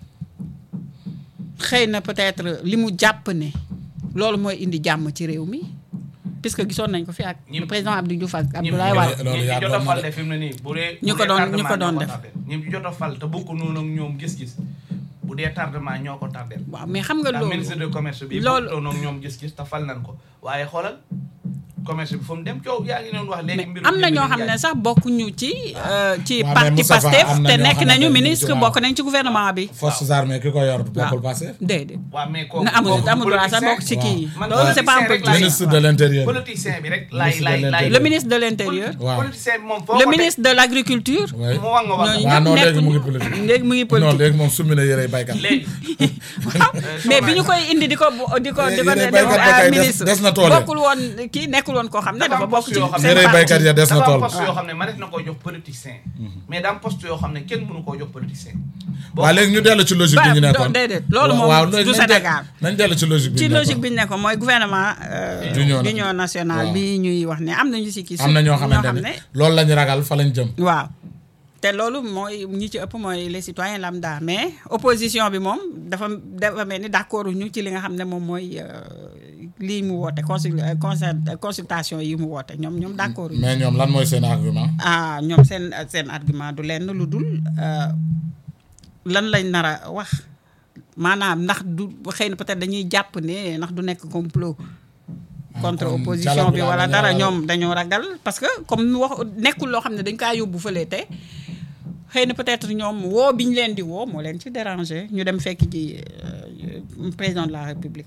xëy na peut-être li mu jàpp ne loolu mooy indi jàmm ci réew mi puisque gisoon nañ ko fi ak Ñi- le président Abdou Diouf ak ñi Abdoulaye Wade loolu ñi yaatu jot a na fal de. de fi mu ne nii bu dee ñu bu ko dee doon- ñu ko tardement doon ñoo def. tardé. ñi jot a fal te bokk noonu ak ñoom gis-gis bu dee tardement ñoo ko tardeel waaw mais xam nga ndax loolu ministre de commerce bi loolu- bokkutoon ak ñoom gis-gis te fal nañ ko waaye xoolal commerce bi fu mu dem coow yaa ngi doon wax léegi mais mbiru am na jënd ñoo bi xam ne jaay. sax bokkuñu ci euh, ci waaw, mais parti Moustapha, Pastef am na te ñoo nekk xamante nañu ne ministre waaw. bokk nañ ci gouvernement bi forces armées ki ko yor bokkul passé déedéet waaw mais kooku na amul kooku amul droit sax politicien- bokk ci kii yi man loolu c'est pas un politicien rek laay- politicien ministre de l'intérieur politicien bi rek laay Ministre de laay laay l'Intérieur. le ministre de l'intérieur Waaw. politicien bi moom foo le ko teg, ministre de l'agriculture oui mu wax nga wax ñooñu waaw non ñëpp léegi mu ngi nekkuñu politique léegi mu ngi non politique léegi moom summi na yërey baykat léegi waaw mais bi ñu koy indi di ko di ko di ko Yéen def baykat ba ah, kay des- ministre des na tool ya. bokkul woon kii nekkul woon koo xam ne Dafa dafa am bokk poste ci yoo xam ne seen yërey parti. baykat ya des na dafa tool am poste yoo xam ne mënees na koo jox politicien mais daa am poste yoo xam ne kenn mënu koo jox politicien boo waaw léegi ñu dellu ci logique bi ñu Ba- nekkoon déedéet, loolu moom waaw du nañ- nañ Sénégal. de- nañ dellu ci logique bi ci ñu logique nekkoon. bi ñu nekkoon mooy gouvernement euh, D'union d'union nationale waaw. bi ñuy wax ne am nañu si kii am na ñoo xamante xam ne loolu lañu ragal fa lañ jëm waaw te loolu mooy ñi ci ëpp mooy les citoyens lambda mais opposition bi moom dafa dafa mel ni d'accord ñu ci li nga xam ne moom mooy euh, lii mu woote consul euh, concer- consultation yi mu woote ñoom ñoom d'accord ñu mais ñoom lan mooy seen argument ah ñoom seen seen argument du lenn lu dul euh, lan lañ nar a wax maanaam ndax du xëy na peut-être dañuy jàpp ne ndax du nekk complot contre comme opposition dialogue bi bi daal wala dañoo dara ragal. ñoom dañoo ragal parce que comme nu wax nekkul loo xam ne dañ kaa yóbbu fële te xëy na peut-être ñoom woo bi ñu leen di woo moo leen ci déranger ñu dem fekk ji euh, président de la république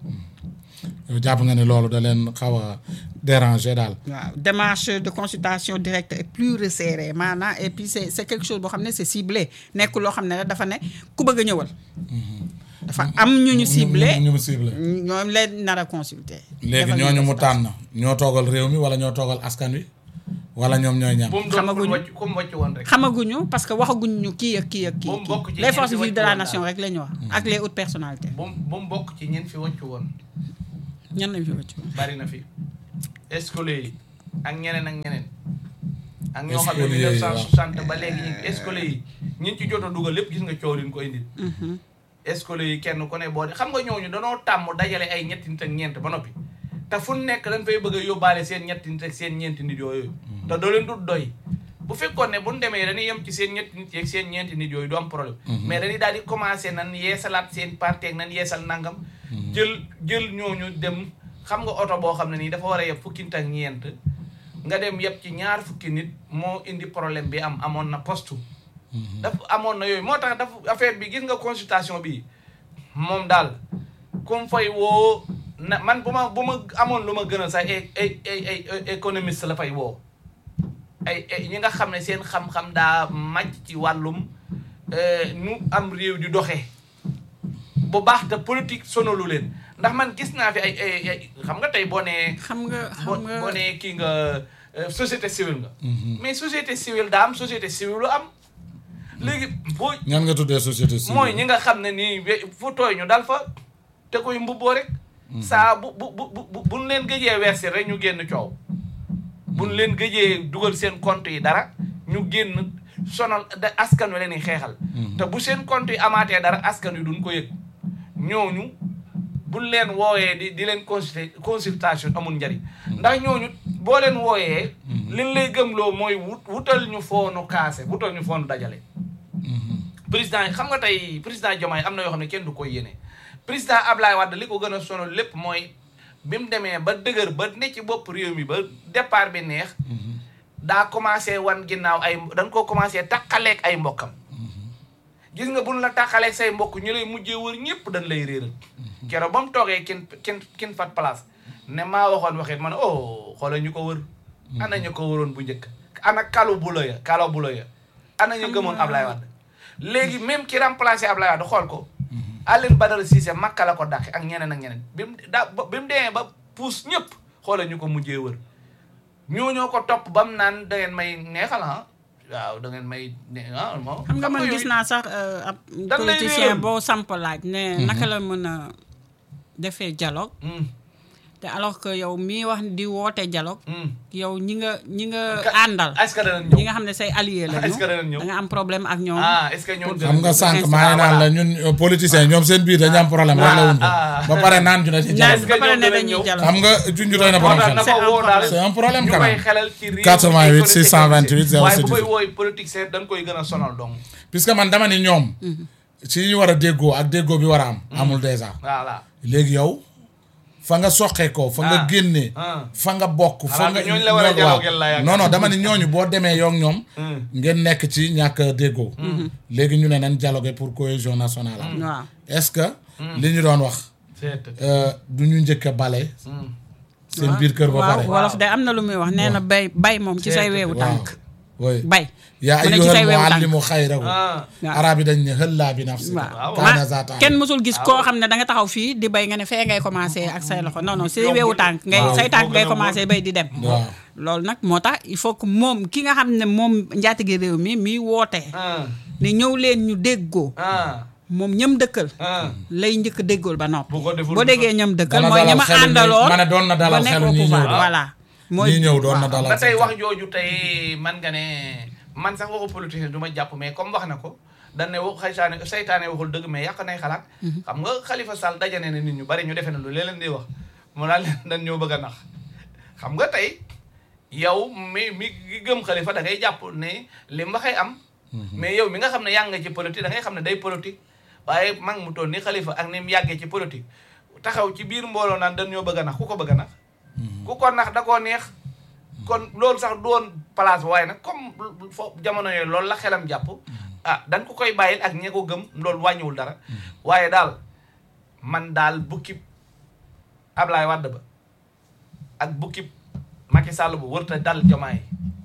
yow jàpp nga ne loolu da leen xaw a déranger daal waaw démarche de consultation directe est plus resserrée maanaam et puis c'est c'est quelque chose boo xam ne c'est ciblé nekkul loo xam ne dafa ne ku bëgg a ñëwal dafa am ñu ñu ciblé ñu mu ciblé ñoom leen nar a consulter. léegi defal ñooñu mu investigation. tànn ñoo toogal réew mi wala ñoo toogal askan wi wala ñoom ñooy ñam bu mu doon Xamaguñu. ku wàcc ku mu wàcc woon rek. xamaguñu parce que waxaguñu ñu kii ak kii ak kii. Moom kii. bokk ci les ñi forces fi vives de wàccu la woon nation daal. rek la ñu wax. ak les hautes personnalités. bu mu bu mu bokk ci ñeen fi wàccu woon ñan lañ fi wàccu. bari na fi escolier yi ak ñeneen ak ñeneen. ak ñoo xam ne Escolier yi, 1960 ba léegi ñu escolier yi ñi ci jot a dugal lépp gis nga coow liñ ko indil. escolier yi kenn ku ne boo xam nga ñooñu danoo tàmm dajale ay ñetti nit ak ñeent ba noppi te fu nekk dañ fay bëgg a yóbbaale seen ñetti nit ak seen ñeenti nit yooyu. te doo leen dut doy. bu fekkoon ne bu ñu demee dañuy yem ci seen ñetti nit yeeg seen ñeenti nit yooyu du am problème. mais dañuy daal di commencé nan yeesalaat seen parti ak nan yeesal nangam. jël jël ñooñu dem xam nga oto boo xam ne nii dafa war a yeb fukki nit ak ñeent nga dem yeb ci ñaar fukki nit moo indi problème bi am amoon na postu. daf amoon na yooyu moo tax daf affaire bi gis nga consultation bi moom daal comme fay woo na man bu ma bu ma amoon lu ma gën a sax ay ay ay ay économiste la fay woo ay ay ñi nga xam ne seen xam-xam daa màcc ci wàllum nu am réew di doxee bu baax te politique sonalu leen ndax man gis naa fi ay ay ay xam nga tey boo nee xam nga boo xam nga boo nee kii nga euh, société civile nga mais société civile daa am société civile lu am léegi boo ñan nga tuddee société civile mooy ñi nga xam ne nii we- fu tooy ñu dal fa te koy mbubboo rek saa bu bu bu bu buñ leen gëjee verser rek ñu génn coow buñ leen gëjee dugal seen compte yi dara ñu génn sonal da askan wi leen di xeexal te bu seen compte yi amaatee dara askan wi duñ ko yëg ñooñu buñ leen wooyee di di leen consulter consultation amul njariñ ndax ñooñu boo leen wooyee liñ lay gëmloo mooy wut wutal ñu foonu kaase wutal ñu foonu dajale président yi xam nga tey président Diomaye am na yoo xam ne kenn du koy yéene président Ablaye Wade li ko gën a sonal lépp mooy bi mu demee ba dëgër ba ne ci bopp réew mi ba départ bi neex daa commencé wan ginnaaw ay dañ koo commencé taqaleeg ay mbokkam gis nga buñ la taqaleeg say mbokk ñu lay mujjee wër ñëpp dañ lay réeral keroog ba mu toogee kin kin kin fat place ne maa waxoon waxit ma ne oh xoolal ñu ko wër ana ñu ko wëroon bu njëkk ana kalu bulo ya kalo bulo ya ana ñu gëmoon Ablaye Wade léegi même ki remplacé Ablaye Wade xool ko Aline Badara Cissé makka la ko dàqe ak ñeneen ak ñeneen bi mu daa ba bi mu demee ba puus ñëpp xoolal ñu ko mujjee wër ñoo ñoo ko topp ba mu naan da ngeen may neexal ah waaw da ngeen may ne ah moom xam nga man yooyu- gis naa sax euh, ab Dan lay politicien réeral. boo samp laaj ne naka la mën a defee dialogue Hmm, te alors que yow mii wax di woote dialogue hmm. yow ñi nga ñi nga Ka- àndal est-ce que danañ ñi ñëw nga xam ne say allié la Est-ce que danañ ñëw? da nga am problème ak ñoom ah est-ce que ñoom xam nga danañ sànq Instant, maa ngi naan la voilà. ñun euh, politiciens ñoom seen biir dañu am problème rek la wuñ ko ah. ba pare naan ñu ne ci naan dialogue ba pare ñoom ne danañ dañuy ñëw? dialogue xam nga junj doy na moo borom tax xel na C'est ko un woo daal c'est un problème ñu quand koy même xelal ci réew 88 628 waaye bu 06 koy wooy politique c'est dañ koy gën a sonal donc puisque man dama ni ñoom ci ñu war a déggoo ak déggoo bi war a am amul déjà voilà léegi yow fa nga soqee ko fa nga Ah. génnee Ah. fa nga bokk fa Xanaa nga que ñooñu la war a ñoo- dialoguer waaw. la yaakaar. non non dama ni ñooñu boo demee yow ak ñoom Hmm. ngeen nekk ci ñàkk a déggoo léegi ñu ne nañ dialoguer pour cohésion nationale am waaw est-ce que li ñu doon wax c'est euh, du ñu njëkk a bale seen biir kër ba waaw pare wolof de am na lu muy wax nee na bay bay moom ci say C'est- weewu waaw tànk oui bay yaa mu ne ci say ayyuhal weewu tànk muallimu xayrahu ah waaw. arab yi dañ ne xëllaa bi nafsi waaw kaana ma zaata kenn mësul gis koo xam ne da nga taxaw fii di bay nga ne fee ngay commencé ak say loxo non non say weewu tànk ngay waaw. say tànk moo ngay gën a commencé bay di dem waaw loolu nag moo tax il faut que moom ki nga xam ne moom njaatige réew mi miy wootee ah ne ñëw leen ñu déggoo ah moom ñëm dëkkal ah lay njëkk a déggool ba noppi Bu ko deful boo du déggee ñëm dëkkal Dana mooy dalal ñama xelu ñi- àndaloon ma ne doon na dalal ba nekk xelu au ñi pouvoir. ñëw. voilà mooy ñii ñëw doon na waaw. dalal ba tey seen wax xel. jooju tey man nga ne man sax waxu politicien du ma jàpp mais comme wax na ko dañ ne wax xaytaane saytaane waxul dëgg mais yàq nay xalaat xam nga Khalifa Sall dajane ne nit ñu bari ñu defee na lu lee leen di wax mu daal dañ ñoo bëgg a nax xam nga tey yow mi mi gi gëm Khalifa da ngay jàpp ne li mu waxee am mais yow mi nga xam ne yàgg nga ci politique da ngay xam ne day politique waaye mag mu toll ni Khalifa ak ni mu yàggee ci politique taxaw ci biir mbooloo naan dañ ñoo bëgg a nax ku ko bëgg a nax ku ko nax da koo neex kon loolu sax doon place waaye nag comme fo jamono yooyu loolu la xelam jàpp ah dañ ko koy bàyyil ak ñe ko gëm loolu wàññiwul dara waaye daal man daal bukki Ablaye Wade ba ak bukki Macky Sall bu wërta dal Diomaye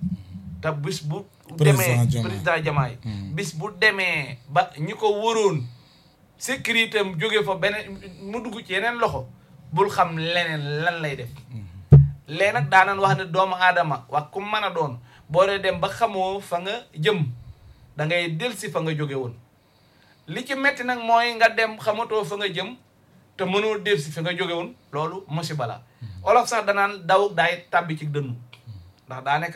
te bis bu demee Président Diomaye. président Diomaye bis bu demee ba ñi ko wëroon sécurité am jóge fa beneen mu dugg ci yeneen loxo bul xam leneen lan lay def léegi nag daanan wax ne doomu aadama wax ku mën a doon boo dee dem ba xamoo fa nga jëm da ngay delsi fa nga jóge woon li ci metti nag mooy nga dem xamatoo fa nga jëm te mënoo delsi fa nga jóge woon loolu musiba la olof sax danaan daw daay tàbbi ci dënnu ndax daa nekk